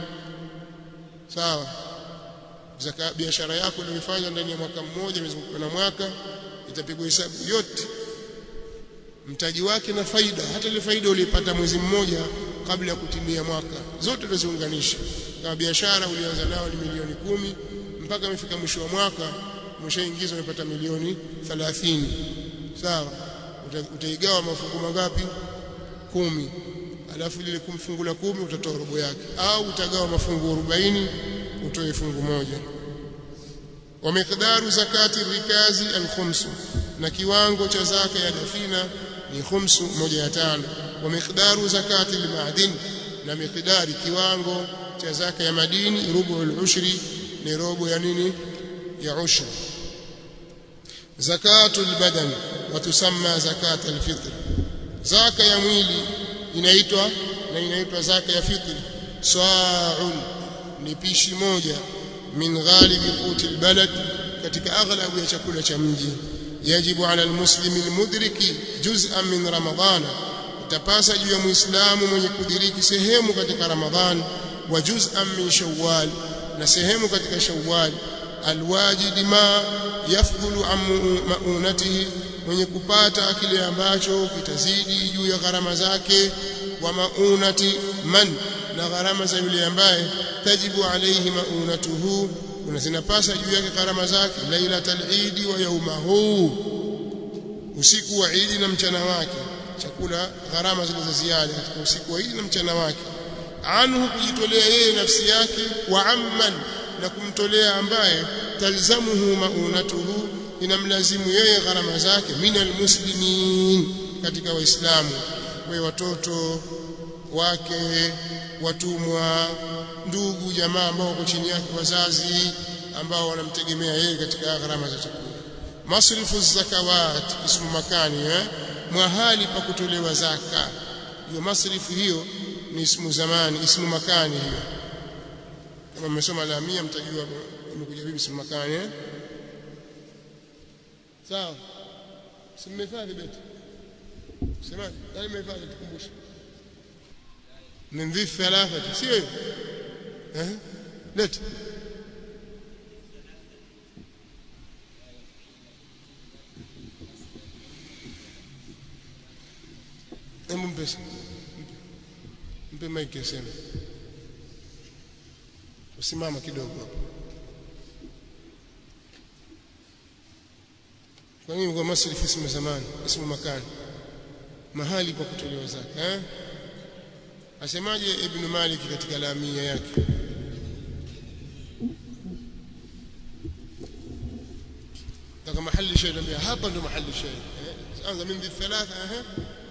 sawa zaka biashara yako uliyofanya ndani ya mwaka mmoja mzunguko na mwaka itapigwa hesabu yote mtaji wake na faida hata ile faida ulipata mwezi mmoja kabla ya kutimia mwaka zote tuziunganisha kama biashara ulianza nao ni milioni kumi mpaka umefika mwisho wa mwaka umeshaingiza umepata milioni 30 sawa utaigawa mafungu mangapi kumi alafu lile fungu la kumi utatoa robo yake au utagawa mafungu 40 utoe fungu moja wa miqdaru zakati rikazi al-khums na kiwango cha zaka ya dafina ni khumsu moja ya tano wa miqdaru zakati al-ma'din na miqdari kiwango cha zaka ya madini rubu al-ushri ni robo ya nini ya ushri zakatul badan wa tusamma zakat al-fitr zaka ya mwili inaitwa na inaitwa zaka ya fitri sa'un ni pishi moja min ghalibi quti albalad katika aghlabu ya chakula cha mji yajibu ala almuslimi almudriki juz'an min ramadhana utapasa juu ya muislamu mwenye kudiriki sehemu katika ramadhan wa juz'an min shawwal na sehemu katika shawwal alwajid ma yafdhulu an maunatihi mwenye kupata kile ambacho kitazidi juu ya gharama zake wa maunati man na gharama za yule ambaye tajibu alayhi maunatuhu kuna zinapasa juu yake gharama zake lailatul eid wa yaumahu usiku wa Eid na mchana wake chakula gharama zile za ziada katika usiku wa Eid na mchana wake anhu kujitolea yeye nafsi yake wa amman na kumtolea ambaye talzamuhu maunatuhu inamlazimu yeye gharama zake minal muslimin katika waislamu we watoto wake watumwa ndugu jamaa ambao wako chini yake wazazi ambao wanamtegemea yeye katika gharama za chakula masrifu zakawat ismu makani eh mahali pa kutolewa zaka hiyo masrifu hiyo ni ismu zamani ismu makani hiyo kama mmesoma lamia mtajua imekuja vipi ismu makani eh sawa simehifadhi beti semaje nani mmehifadhi tukumbushe من ذي الثلاثة سيو ها لت Hebu mpe mpe maiki aseme, usimama kidogo hapo. Kwa nini kwa masrifu ismu zamani, ismu makani, mahali pa kutolewa zaka eh? asemaje ibn Malik katika lamia yake kama mahali shay nambia hapa ndo mahali shay anza min thalatha eh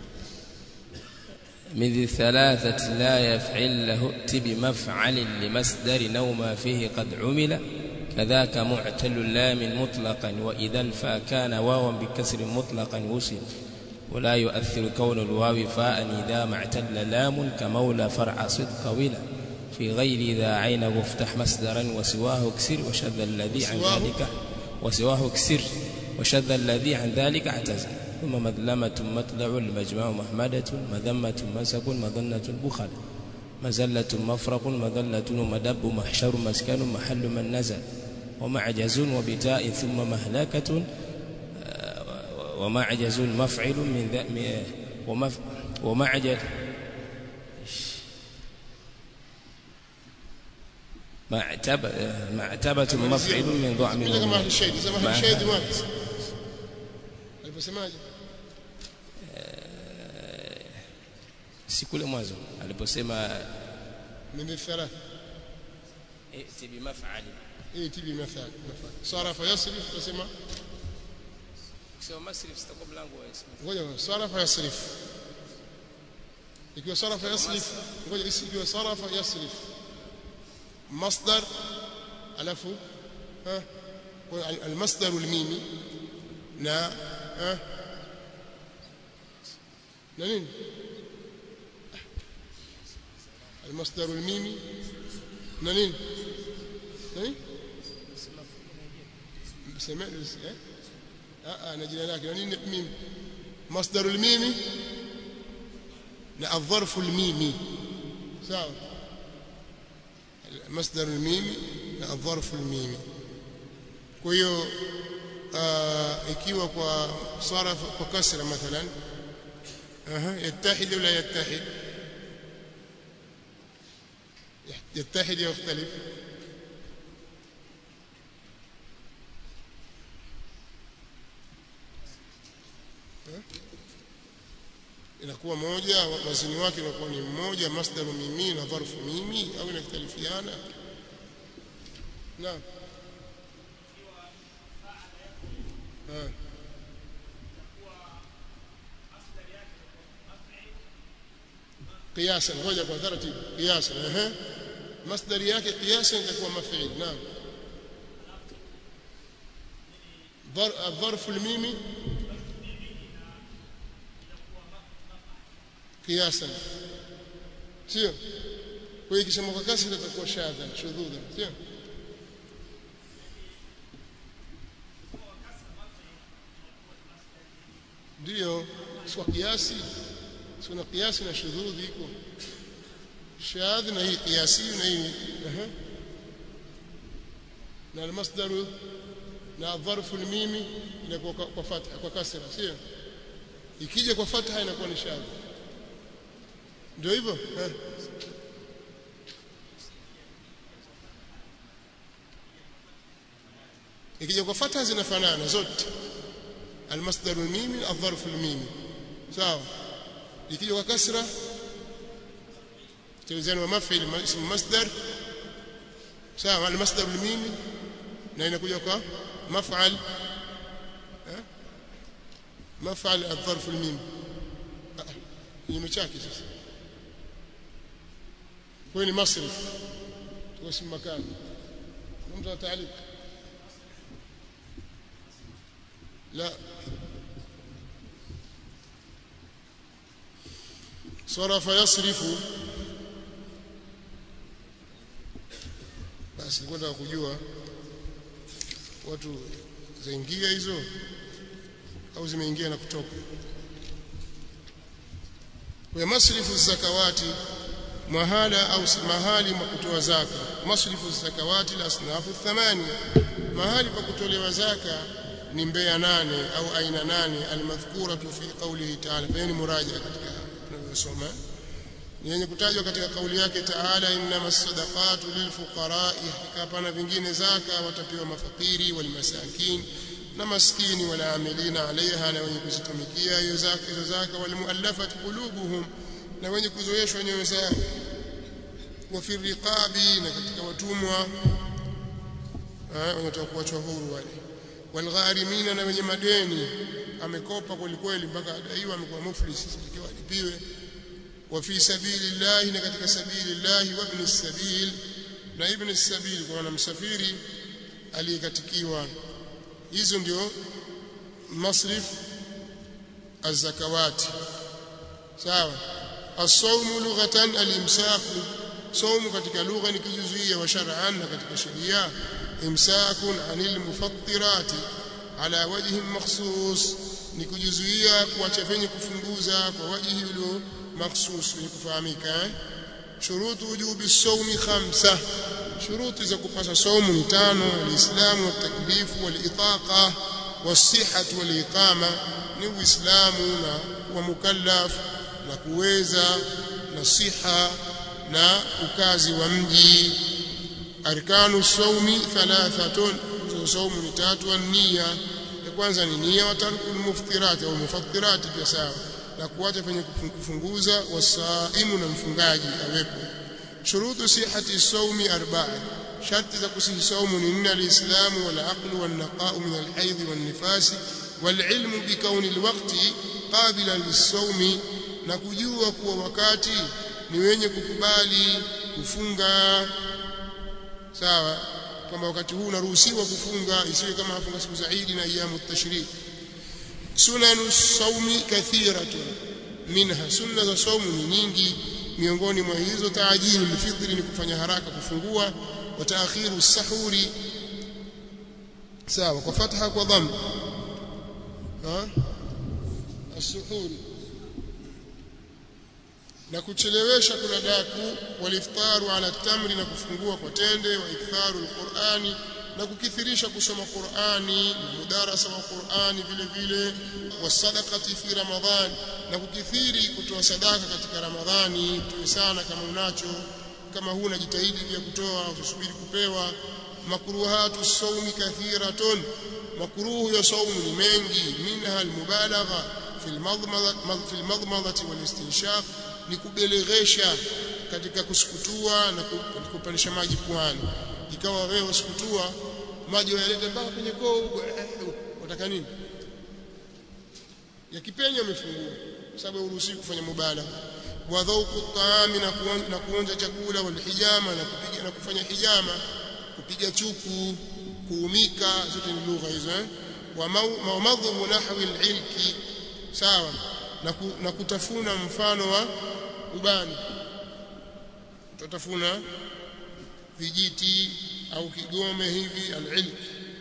من ذي الثلاثة لا يفعل له ائت بمفعل لمصدر نوما فيه قد عمل كذاك معتل اللام مطلقا وإذا الفا كان واوا بكسر مطلقا وصل ولا يؤثر كون الواو فاء إذا ما اعتل لام كمولى فرع صدق ولا في غير ذا عين وافتح مصدرا وسواه اكسر وشذ الذي عن وسواه؟ ذلك وسواه اكسر وشذ الذي عن ذلك اعتزل ثم مذلمة مطلع المجمع محمدة مذمة منسب مظنة بخل مزلة مفرق مذلة ومدب محشر مسكن محل من نزل ومعجز وبتاء ثم مهلكة ومعجز مفعل من ذا م- ومف ومعجز معتبة معتبة مفعل من ضعم bila kama ahli shay sema ahli shay wapi aliposemaje si kule mwanzo aliposema min thalatha ائت بمفعل ائti bimafal mafal sarafa yasrif tusema sio masrif sitakuwa mlango wa ismu ngoja sarafa yasrif ikiwa sarafa yasrif ngoja ikiwa sarafa yasrif masdar alafu ha المصدر الميمي na ha na nini المصدر الميمي na nini na nini سمعت eh ah na jina lake na nini mimi مصدر الميمي na الظرف الميمي sawa مصدر الميمي na الظرف الميمي kwa hiyo ikiwa kwa saraf kwa kasra mathalan aha yattahid wala yattahid يتحد يختلف inakuwa moja wazini wake inakuwa ni mmoja masdaru mimi na dharfu mimi au inakhtalifiana naam قياسا ngoja kwa taratibu قياسا ehe masdari yake قياسا itakuwa maf'il naam الظرف الميمي قياسا sio kwa hiyo kisema kwa kasi itakuwa shadha shudhudha sio ndio kwa kiasi kuna kiasi na shudhudhi iko shadh na hii kiasi na hii ehe na almasdaru na dharfu almimi inakuwa kwa fatha kwa kasra sio ikija kwa fatha inakuwa ni shadh ndio hivyo eh ikija kwa fatha zinafanana zote المصدر الميمي الظرف الميمي sawa ikija kwa kasra توزان ومفعل اسم مصدر sawa المصدر الميمي na inakuja kwa maf'al maf'al الظرف الميمي kinyume chake sasa kwa ni masrif kwa اسم مكان mtu ataalika لا صرف يصرف basi kwenda kujua watu zaingia hizo au zimeingia na kutoka kwa masrifu zakawati mahala au mahali pa kutoa zaka masrifu zakawati la asnafu thamani mahali pa kutolewa zaka ni mbea nane au aina nane almadhkuratu fi qawlihi ta'ala bayani muraja katika tunayosoma ni yenye kutajwa katika kauli yake Taala innamas sadaqatu lilfuqara'i hapana vingine zaka watapewa mafakiri walmasakin na maskini wala amilina alaiha na wenye kuzitumikia hiyo zaka hizo zaka walmuallafati qulubuhum na wenye kuzoeshwa nyoyo zao wa fi riqabi na katika watumwa wanataka kuachwa huru wale walgharimina na wenye madeni amekopa kweli kweli mpaka adaiwa amekuwa muflis ikiwa alipiwe wa fi sabilillahi na katika sabilillahi wa ibn sabil na ibn sabil kwa msafiri aliyekatikiwa hizo ndio masrif az-zakawati sawa as-sawmu lughatan al-imsaku saumu katika lugha ni kijuzuia wa shar'an na katika sheria imsakun anil mufattirati ala wajhi makhsus ni kujizuia kuacha venye kufunguza kwa wajihi ulio makhsus ni kufahamika shurutu wujubi sawmi khamsa shuruti za kupasa saumu ni tano alislamu wataklifu walitaqa wasihhatu waliqama ni uislamu na wa mukallaf na kuweza na siha na ukazi wa mji arkanu saumi thalathatun saumu ni tatu nia cha kwanza ni nia wa tarkul muftirati au mufattirati pia sawa na kuacha penye kufunguza wasaimu na mfungaji awepo shurutu sihati saumi arba'a sharti za kusihi saumu ni nne alislamu wal aqlu wan naqa'u min al haidh wan nifasi wal ilmu bi kauni al waqti qabilan lis na kujua kuwa wakati ni wenye kukubali kufunga sawa kwamba wakati huu unaruhusiwa kufunga isiwe kama hafunga siku za Eid na ayamu tashrik sunanu saumi kathiratun minha sunna za saumu ni nyingi miongoni mwa hizo taajilu lifitri ni kufanya haraka kufungua wa taakhiru sahuri sawa kwa fatha kwa dhamma ha as-suhuri na kuchelewesha kula daku waliftaru ala tamri na kufungua kwa tende wa iktharu alqurani na kukithirisha kusoma Qur'ani na mudarasa wa Qur'ani vile vile wasadaqati fi Ramadhan na kukithiri kutoa sadaka katika Ramadhani tuwe sana kama unacho kama huna jitahidi pia kutoa usubiri kupewa makruhatu sawmi kathiratun makruhu ya saumu ni mengi minha almubalagha fi almadmadha fi almadmadhati walistinshaq ni kubeleghesha katika kusukutua na kupandisha maji puani ikawa wewe usikutua maji yalete mpaka kwenye koo huko unataka nini yakipenya umefungua sababu uruhusi kufanya mubala wa dhauqu taami na kuonja chakula wal hijama na kupiga na kufanya hijama kupiga chuku kuumika zote ni lugha hizo eh wa madhu nahwi al-ilki sawa na, ku, na kutafuna mfano wa ubani tutafuna vijiti au kigome hivi al-ilk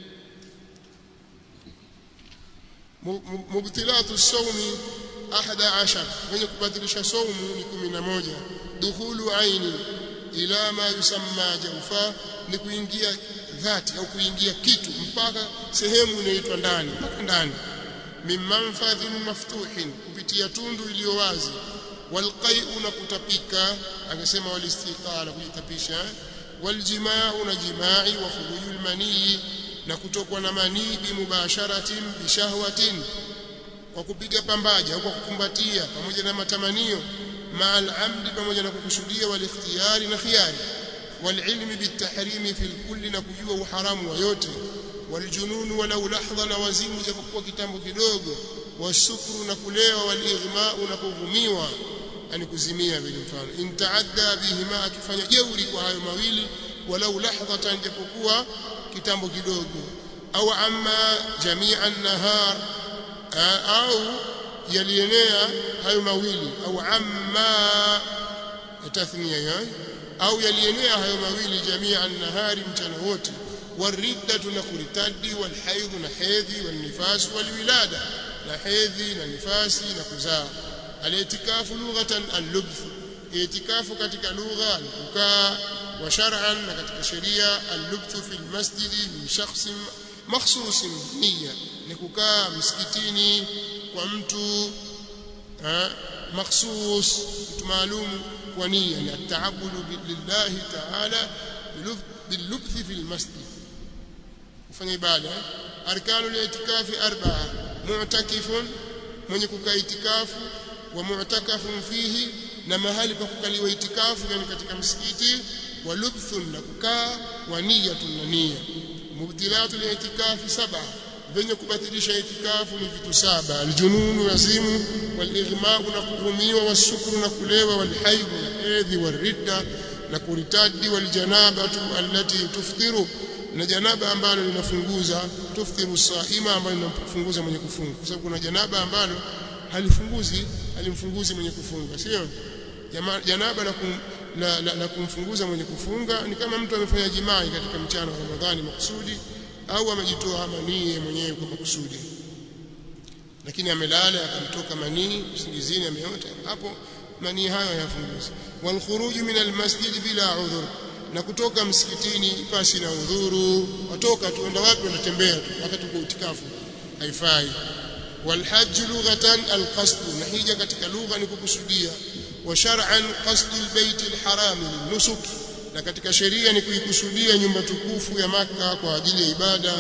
mubtilatu sawmi 11 wenye kubatilisha saumu ni 11 dukhulu aini ila ma yusamma jawfa ni kuingia dhati au kuingia kitu mpaka sehemu inaitwa ndani mpaka ndani min manfadhin maftuhin kupitia tundu iliyo wazi walqai'u na kutapika akasema walistiqala kujitapisha waljimaa na jimai wa khurujul manii na kutokwa na manii bimubasharatin bishahwatin kwa kupiga pambaja au kwa kukumbatia pamoja na matamanio ma'al amdi pamoja na kukusudia wal ikhtiyari na khiyari wal ilmi bitahrimi fil kulli na kujua uharamu wa yote waljununu walau lahdha na wazimu japokuwa kitambo kidogo wasukru na kulewa walighmau na kuvumiwa yani kuzimia vile mfano intaadda bihima akifanya jeuri kwa hayo mawili walau lahdhatan japokuwa kitambo kidogo au amma jami'an nahar au yalienea hayo mawili au amma tathnia ya au yalienea hayo mawili jami'an nahari mchana wote والردة نكرتدي والحيض نحيضي والنفاس والولادة نحيضي ننفاسي نكزaa الاعتكاف لغة اللبث اعتكاف katika lugha ni kukaa wa shar'an na katika sheria اللبث في المسجد من شخص مخصوص niyya ni kukaa msikitini kwa mtu makhsus mtu maalum kwa nia ni ataabudu lillahi ta'ala باللبث في المسجد kufanya ibada arkanu al-i'tikafi arba'a mu'takifun mwenye kukaa itikafu wa mu'takafun fihi na mahali pa kukaliwa itikafu yani katika msikiti wa lubthun na kukaa wa niyatun na nia mubtilatu al-i'tikafi sab'a venye kubatilisha itikafu ni vitu saba aljununu yazimu wal-ighma'u na kuhumiwa wasukru na kulewa wal-hayd na hedhi wal-ridda na kuritadi waljanabatu allati tuftiru na janaba ambalo linafunguza tuftiru saima ambalo linafunguza mwenye kufunga kwa sababu kuna janaba ambalo halifunguzi halimfunguzi mwenye kufunga sio janaba la, kum, la, la, la kumfunguza mwenye kufunga ni kama mtu amefanya jimai katika mchana wa Ramadhani makusudi au amejitoa manii mwenyewe kwa makusudi lakini amelala akamtoka manii usingizini ameota hapo manii hayo hayafunguzi wal khuruj min al masjid bila udhur na kutoka msikitini pasi na udhuru watoka tuenda wapi unatembea tu wakati uko utikafu haifai wal hajj lughatan al qasd na hija katika lugha ni kukusudia wa shar'an qasd al bayt al haram nusuk na katika sheria ni kuikusudia nyumba tukufu ya maka kwa ajili ya ibada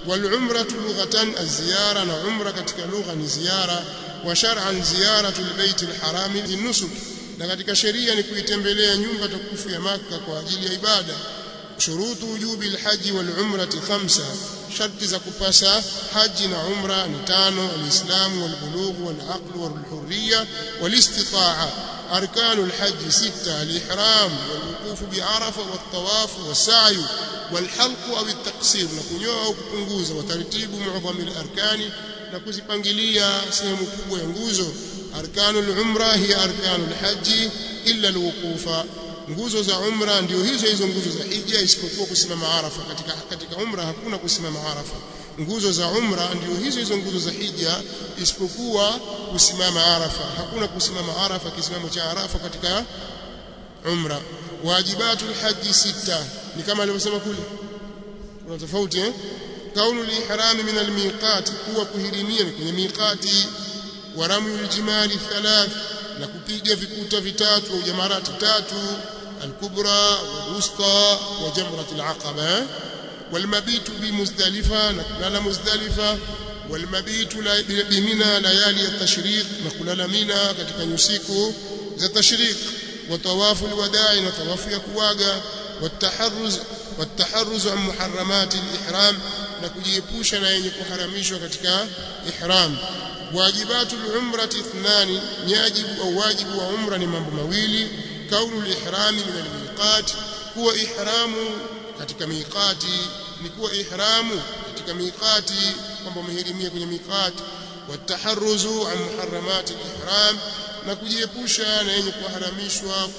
والعمرة لغة الزيارة نعمرة katika lugha ni ziara wa shar'an ziyaratu albayt alharam linusuk na katika sheria ni kuitembelea nyumba tukufu ya maka kwa ajili ya ibada shurutu wujubi alhaji walumrati khamsa sharti za kupasa haji na umra ni tano alislamu walbulugh walaql walhurriya walistita'a أركان الحج ستة الإحرام والوقوف بعرفة والطواف والسعي والحلق أو التقصير نكنيوa au kupunguza wataratibu muadham al-arkani na kuzipangilia sehemu kubwa ya nguzo arkanul umra hiya arkanul haji illa alwuqufa nguzo za umra ndio hizo hizo nguzo za hija isipokuwa kusimama arafa katika katika umra hakuna kusimama arafa nguzo za umra ndio hizo hizo nguzo za hija isipokuwa kusimama arafa hakuna kusimama arafa kisimamo cha arafa katika umra wajibatul haji sita ni kama alivyosema kule kuna tofauti eh kaunu lihrami min almiqat kuwa kuhirimia kwenye miqati wa ramu aljimali thalath na kupiga vikuta vitatu au jamarati tatu alkubra walwusta wa jamrat alaqaba والمبيت بمزدلفة نقلل مزدلفة والمبيت بمنى ليالي التشريق نقلل منى katika nyusiku za tashriq وطواف الوداع وطواف يكواغا والتحرز والتحرز عن محرمات الإحرام نكجيepusha na yenye kuharamishwa katika ihram واجبات العمرة اثنان يجب أو واجب وعمرة ni mambo mawili kaunu الإحرام من الميقات هو إحرام katika miqati ni kuwa ihramu katika miqati kwamba umehirimia kwenye miqati wataharruzu an muharramati ihram na kujiepusha na yenye kuharamishwa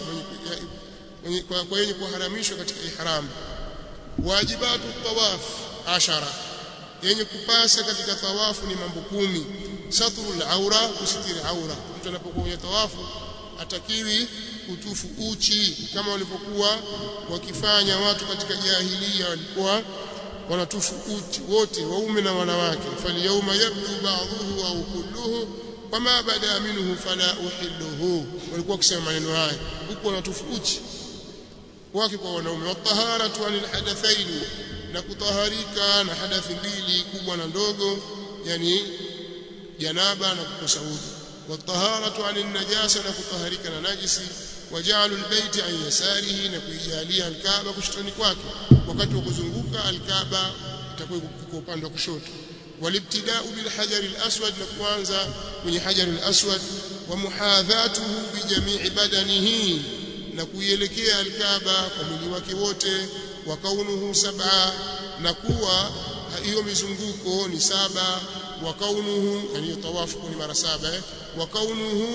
kwa yenye kuharamishwa katika ihram wajibatu tawaf ashara yenye kupasa katika tawafu ni mambo kumi satrul aura kusitiri aura mtu anapokuwa kwenye tawafu atakiwi kutufu uchi kama walipokuwa wakifanya watu katika jahilia walikuwa wanatufu uchi wote waume na wanawake falyauma yabdu ba'dhuhu au kulluhu wama bada minhu fala uhilluhu walikuwa wakisema maneno haya huko wanatufu uchi wake kwa wanaume wataharatu anil hadathaini na kutaharika na hadathi mbili kubwa na ndogo yani janaba na kukosa udhu والطهارة عن النجاسة نكطهرك نجسي وجعل البيت عن يساره نكيجاليا الكعبة كشتني kwake wakati wa kuzunguka alkaaba itakuwa kwa upande wa kushoto walibtida'u bil hajar al aswad na kuanza kwenye hajar al aswad wa muhadhatuhu bi jami'i badanihi na kuielekea alkaaba kwa mwili wake wote wa kaunuhu sab'a na kuwa hiyo mizunguko ni saba wa kaunuhu yani tawafu ni mara saba eh وكونه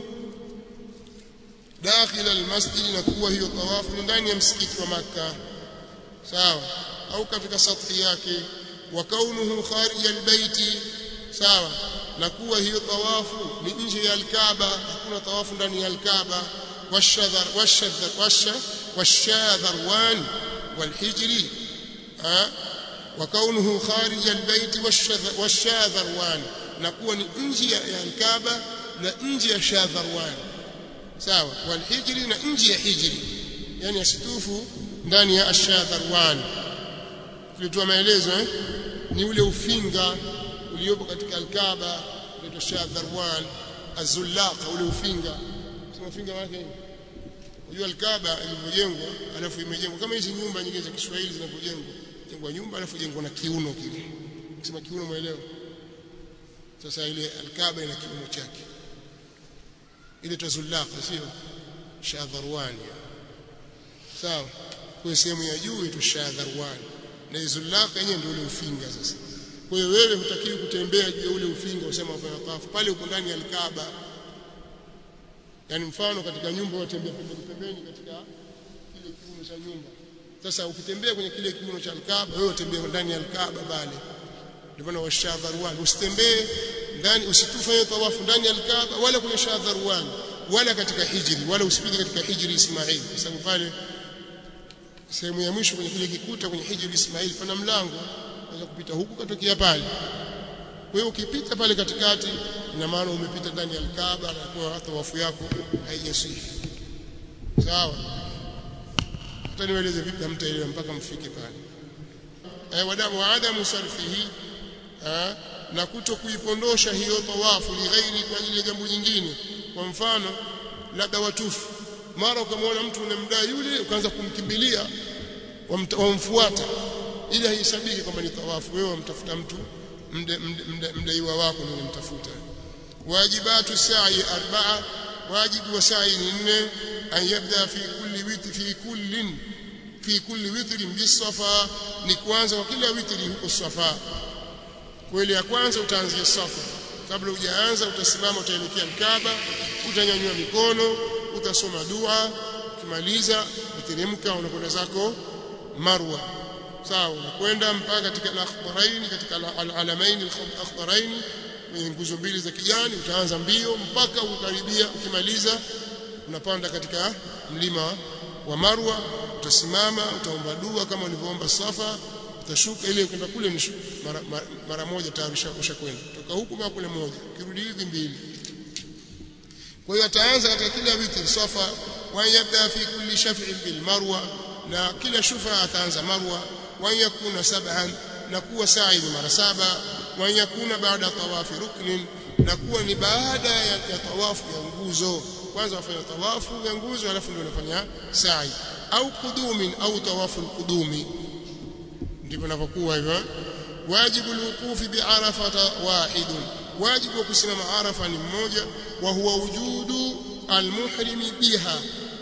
داخل المسجد نكوا hiyo tawafu ni ndani ya msikiti wa maka sawa au katika sathi yake wa kaunuhu kharij albayti sawa na kuwa hiyo tawafu ni nje ya alkaaba hakuna tawafu ndani ya alkaaba washadhar washadhar washa washadharwan walhijri ha wa kaunuhu kharij albayti washadharwan na kuwa ni nje ya alkaaba na nje ya shadharwan sawa walhijri na nje ya hijri yani asitufu ndani ya ashadharwan tulitoa maelezo eh ni ule ufinga uliopo katika alkaaba unaitwa shadharwan azullaqa ule ufinga sema ufinga wake nini unajua alkaaba ilivyojengwa alafu imejengwa kama hizi nyumba nyingine za Kiswahili zinavyojengwa jengwa nyumba alafu jengwa na kiuno kile kusema kiuno muelewa sasa ile alkaaba ina kiuno chake ile tazullaqa sio shadharwani sawa kwa sehemu ya juu ito shadharwani na zullaqa yenyewe ndio ule ufinga sasa kwa hiyo wewe hutakiwi kutembea juu ya ule ufinga usema wafanya tawafu pale uko ndani ya alkaaba yani mfano katika nyumba watembea pembeni pembeni katika kile kiuno cha nyumba sasa ukitembea kwenye kile kiuno cha alkaaba wewe utembea ndani ya alkaaba pale ndio maana washadharwan usitembee ndani usitufanye tawafu ndani ya alkaaba wala kwenye shadharwan wala katika hijri wala usipige katika hijri Ismail kwa sababu pale sehemu ya mwisho kwenye kile kikuta kwenye hijri Ismail pana mlango unaweza kupita huku katokea pale kwa hiyo ukipita pale katikati ina maana umepita ndani ya alkaaba na kwa tawafu yako haijasihi sawa hata niwaeleze vipi hamtaelewa mpaka mfike pale eh, wadamu wa adamu sarfihi eh, na kuto kuipondosha hiyo tawafu li ghairi kwa ajili ya jambo jingine kwa mfano labda watufu mara ukamwona mtu unamdai yule ukaanza kumkimbilia wamfuata ili haisabiki kwamba ni tawafu wewe wamtafuta mtu mdaiwa wako ndio unamtafuta wajibatu sa'i arba'a wajibu wa sa'i ni nne an yabda fi kulli witr fi kullin fi kulli witrin bisafa ni kuanza kwa kila witri huko safa kweli ya kwanza utaanzia safa kabla hujaanza utasimama utaelekea Kaaba utanyanyua mikono utasoma dua ukimaliza uteremka unakwenda zako Marwa sawa unakwenda mpaka katika al-akhdarain katika al-alamain al-akhdarain kwenye nguzo mbili za kijani utaanza mbio mpaka ukaribia ukimaliza unapanda katika mlima wa Marwa utasimama utaomba dua kama ulivyoomba Safa utashuka ile kwenda kule ni mara, mara, mara moja tayari ushakwenda toka huku mpaka kule moja kirudi hivi mbili kwa hiyo ataanza katika kila witr Safa wa yabda fi kulli shaf'in bil Marwa na kila shufa ataanza Marwa wa yakuna sab'an na kuwa sa'i mara saba wa yakuna baada tawafi ruknin na kuwa ni baada ya, ya tawafu ya nguzo kwanza wafanya tawafu ya nguzo alafu ndio unafanya sa'i au kudumin au tawafu kudumi ndivyo inavyokuwa hivyo wajibu alwuqufi bi'arafata wahidun wajibu wa kusimama arafa ni mmoja wa huwa wujudu almuhrimi biha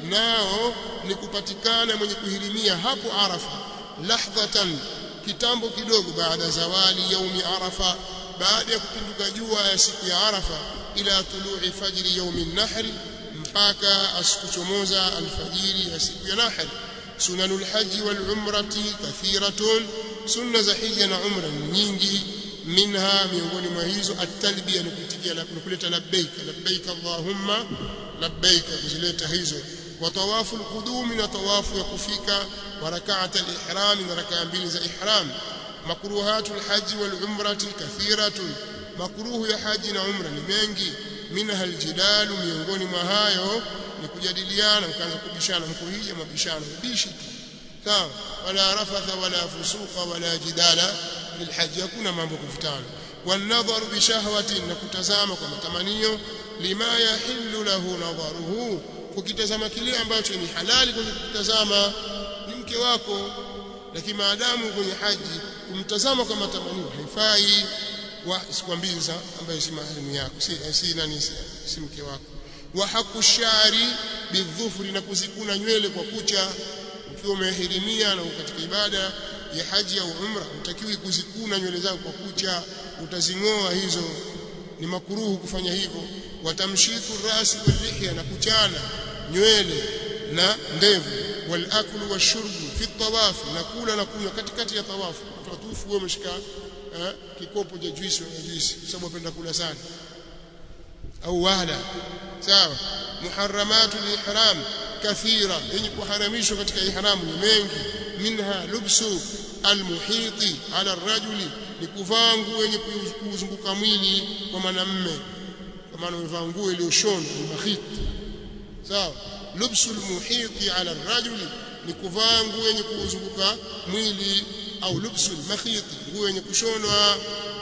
nao ni kupatikana mwenye kuhirimia hapo arafa lahdhatan kitambo kidogo baada zawali yaumi arafa baada ya kupinduka jua ya siku ya arafa ila tului fajri yaumi nahri mpaka asikuchomoza alfajiri ya siku ya nahri sunanul haji wal umrati kathiratun sunna za hija na umra nyingi minha miongoni mwa hizo at-talbiya ni kuitikia na kuleta labbaik labbaik allahumma labbaik kuzileta hizo wa tawafu al-qudumi na tawafu ya kufika wa rak'at al-ihram na rak'a mbili za ihram makruhatu al-hajj wal-umrati kathiratun makruhu ya haji na umra ni mengi minha al-jidalu miongoni mwa hayo ni kujadiliana mkaanza kubishana mkuhija mabishano bishi sawa wala rafatha wala fusuqa wala jidala lilhaji hakuna mambo kuvutana والنظر بشهوة نكتزama kwa matamanio lima yahillu lahu nadharuhu kukitazama kile ambacho ni halali kwenye kutazama ni mke wako lakini maadamu kwenye haji kumtazama kwa matamanio haifai wa sikwambii ambaye si maharimu yako si si nani si mke wako wa haku shari bidhufri na kuzikuna nywele kwa kucha ukiwa umehirimia na katika ibada ya haji au umra utakiwi kuzikuna nywele zako kwa kucha utazingoa hizo ni makuruhu kufanya hivyo watamshiku rasi walihya na kuchana nywele na ndevu walaklu washurbu fi tawafi na kula na kunywa katikati ya tawafu utatufu wewe umeshika eh, kikopo cha juisi na juisi kwa sababu unapenda kula sana au wala sawa muharramatu ihram kathira yenye kuharamishwa katika ihramu ni mengi minha lubsu almuhiti ala rajuli ni kuvaa nguo yenye kuzunguka mwili kwa mwanamume kwa maana umevaa nguo iliyoshona mahit sawa lubsu almuhiti ala rajuli ni kuvaa nguo yenye kuzunguka mwili au lubsu almakhiti nguo yenye kushonwa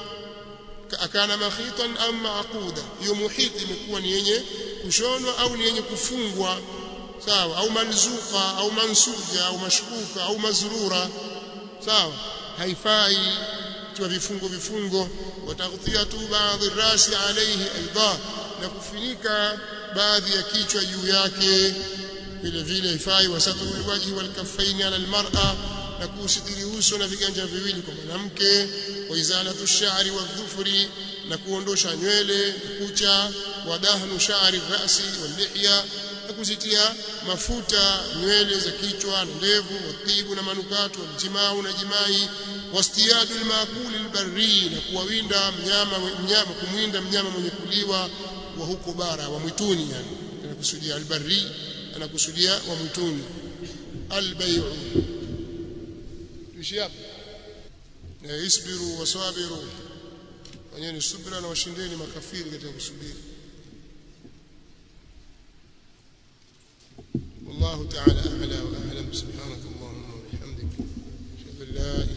akana makhitan au maquda hiyo muhiti imekuwa ni yenye kushonwa au ni yenye kufungwa sawa au manzuka au mansuja au mashkuka au mazrura sawa haifai kwa vifungo vifungo wataghthiyatu baadhi rasi alayhi aidha na kufunika baadhi ya kichwa juu yake vile vile haifai wasatru alwajhi walkaffaini ala almar'a na kusitiri uso na viganja viwili kwa mwanamke wa izalatu shari wa dhufri na kuondosha nywele kucha wa dahnu shari rasi walihya na kuzitia mafuta nywele za kichwa na ndevu watibu na manukato waljimau na jimai wastiyadu almaakuli albarri na kuwawinda mnyama mnyama kumwinda mnyama mwenye kuliwa wa huko bara wa mwituni yani anakusudia albarri anakusudia wa mwituni albay'u tuishi hapa na isbiru wasabiru fanyeni subra na washindeni makafiri katika kusubiri والله تعالى أعلى وأعلم سبحانك اللهم وبحمدك أشهد أن لا إله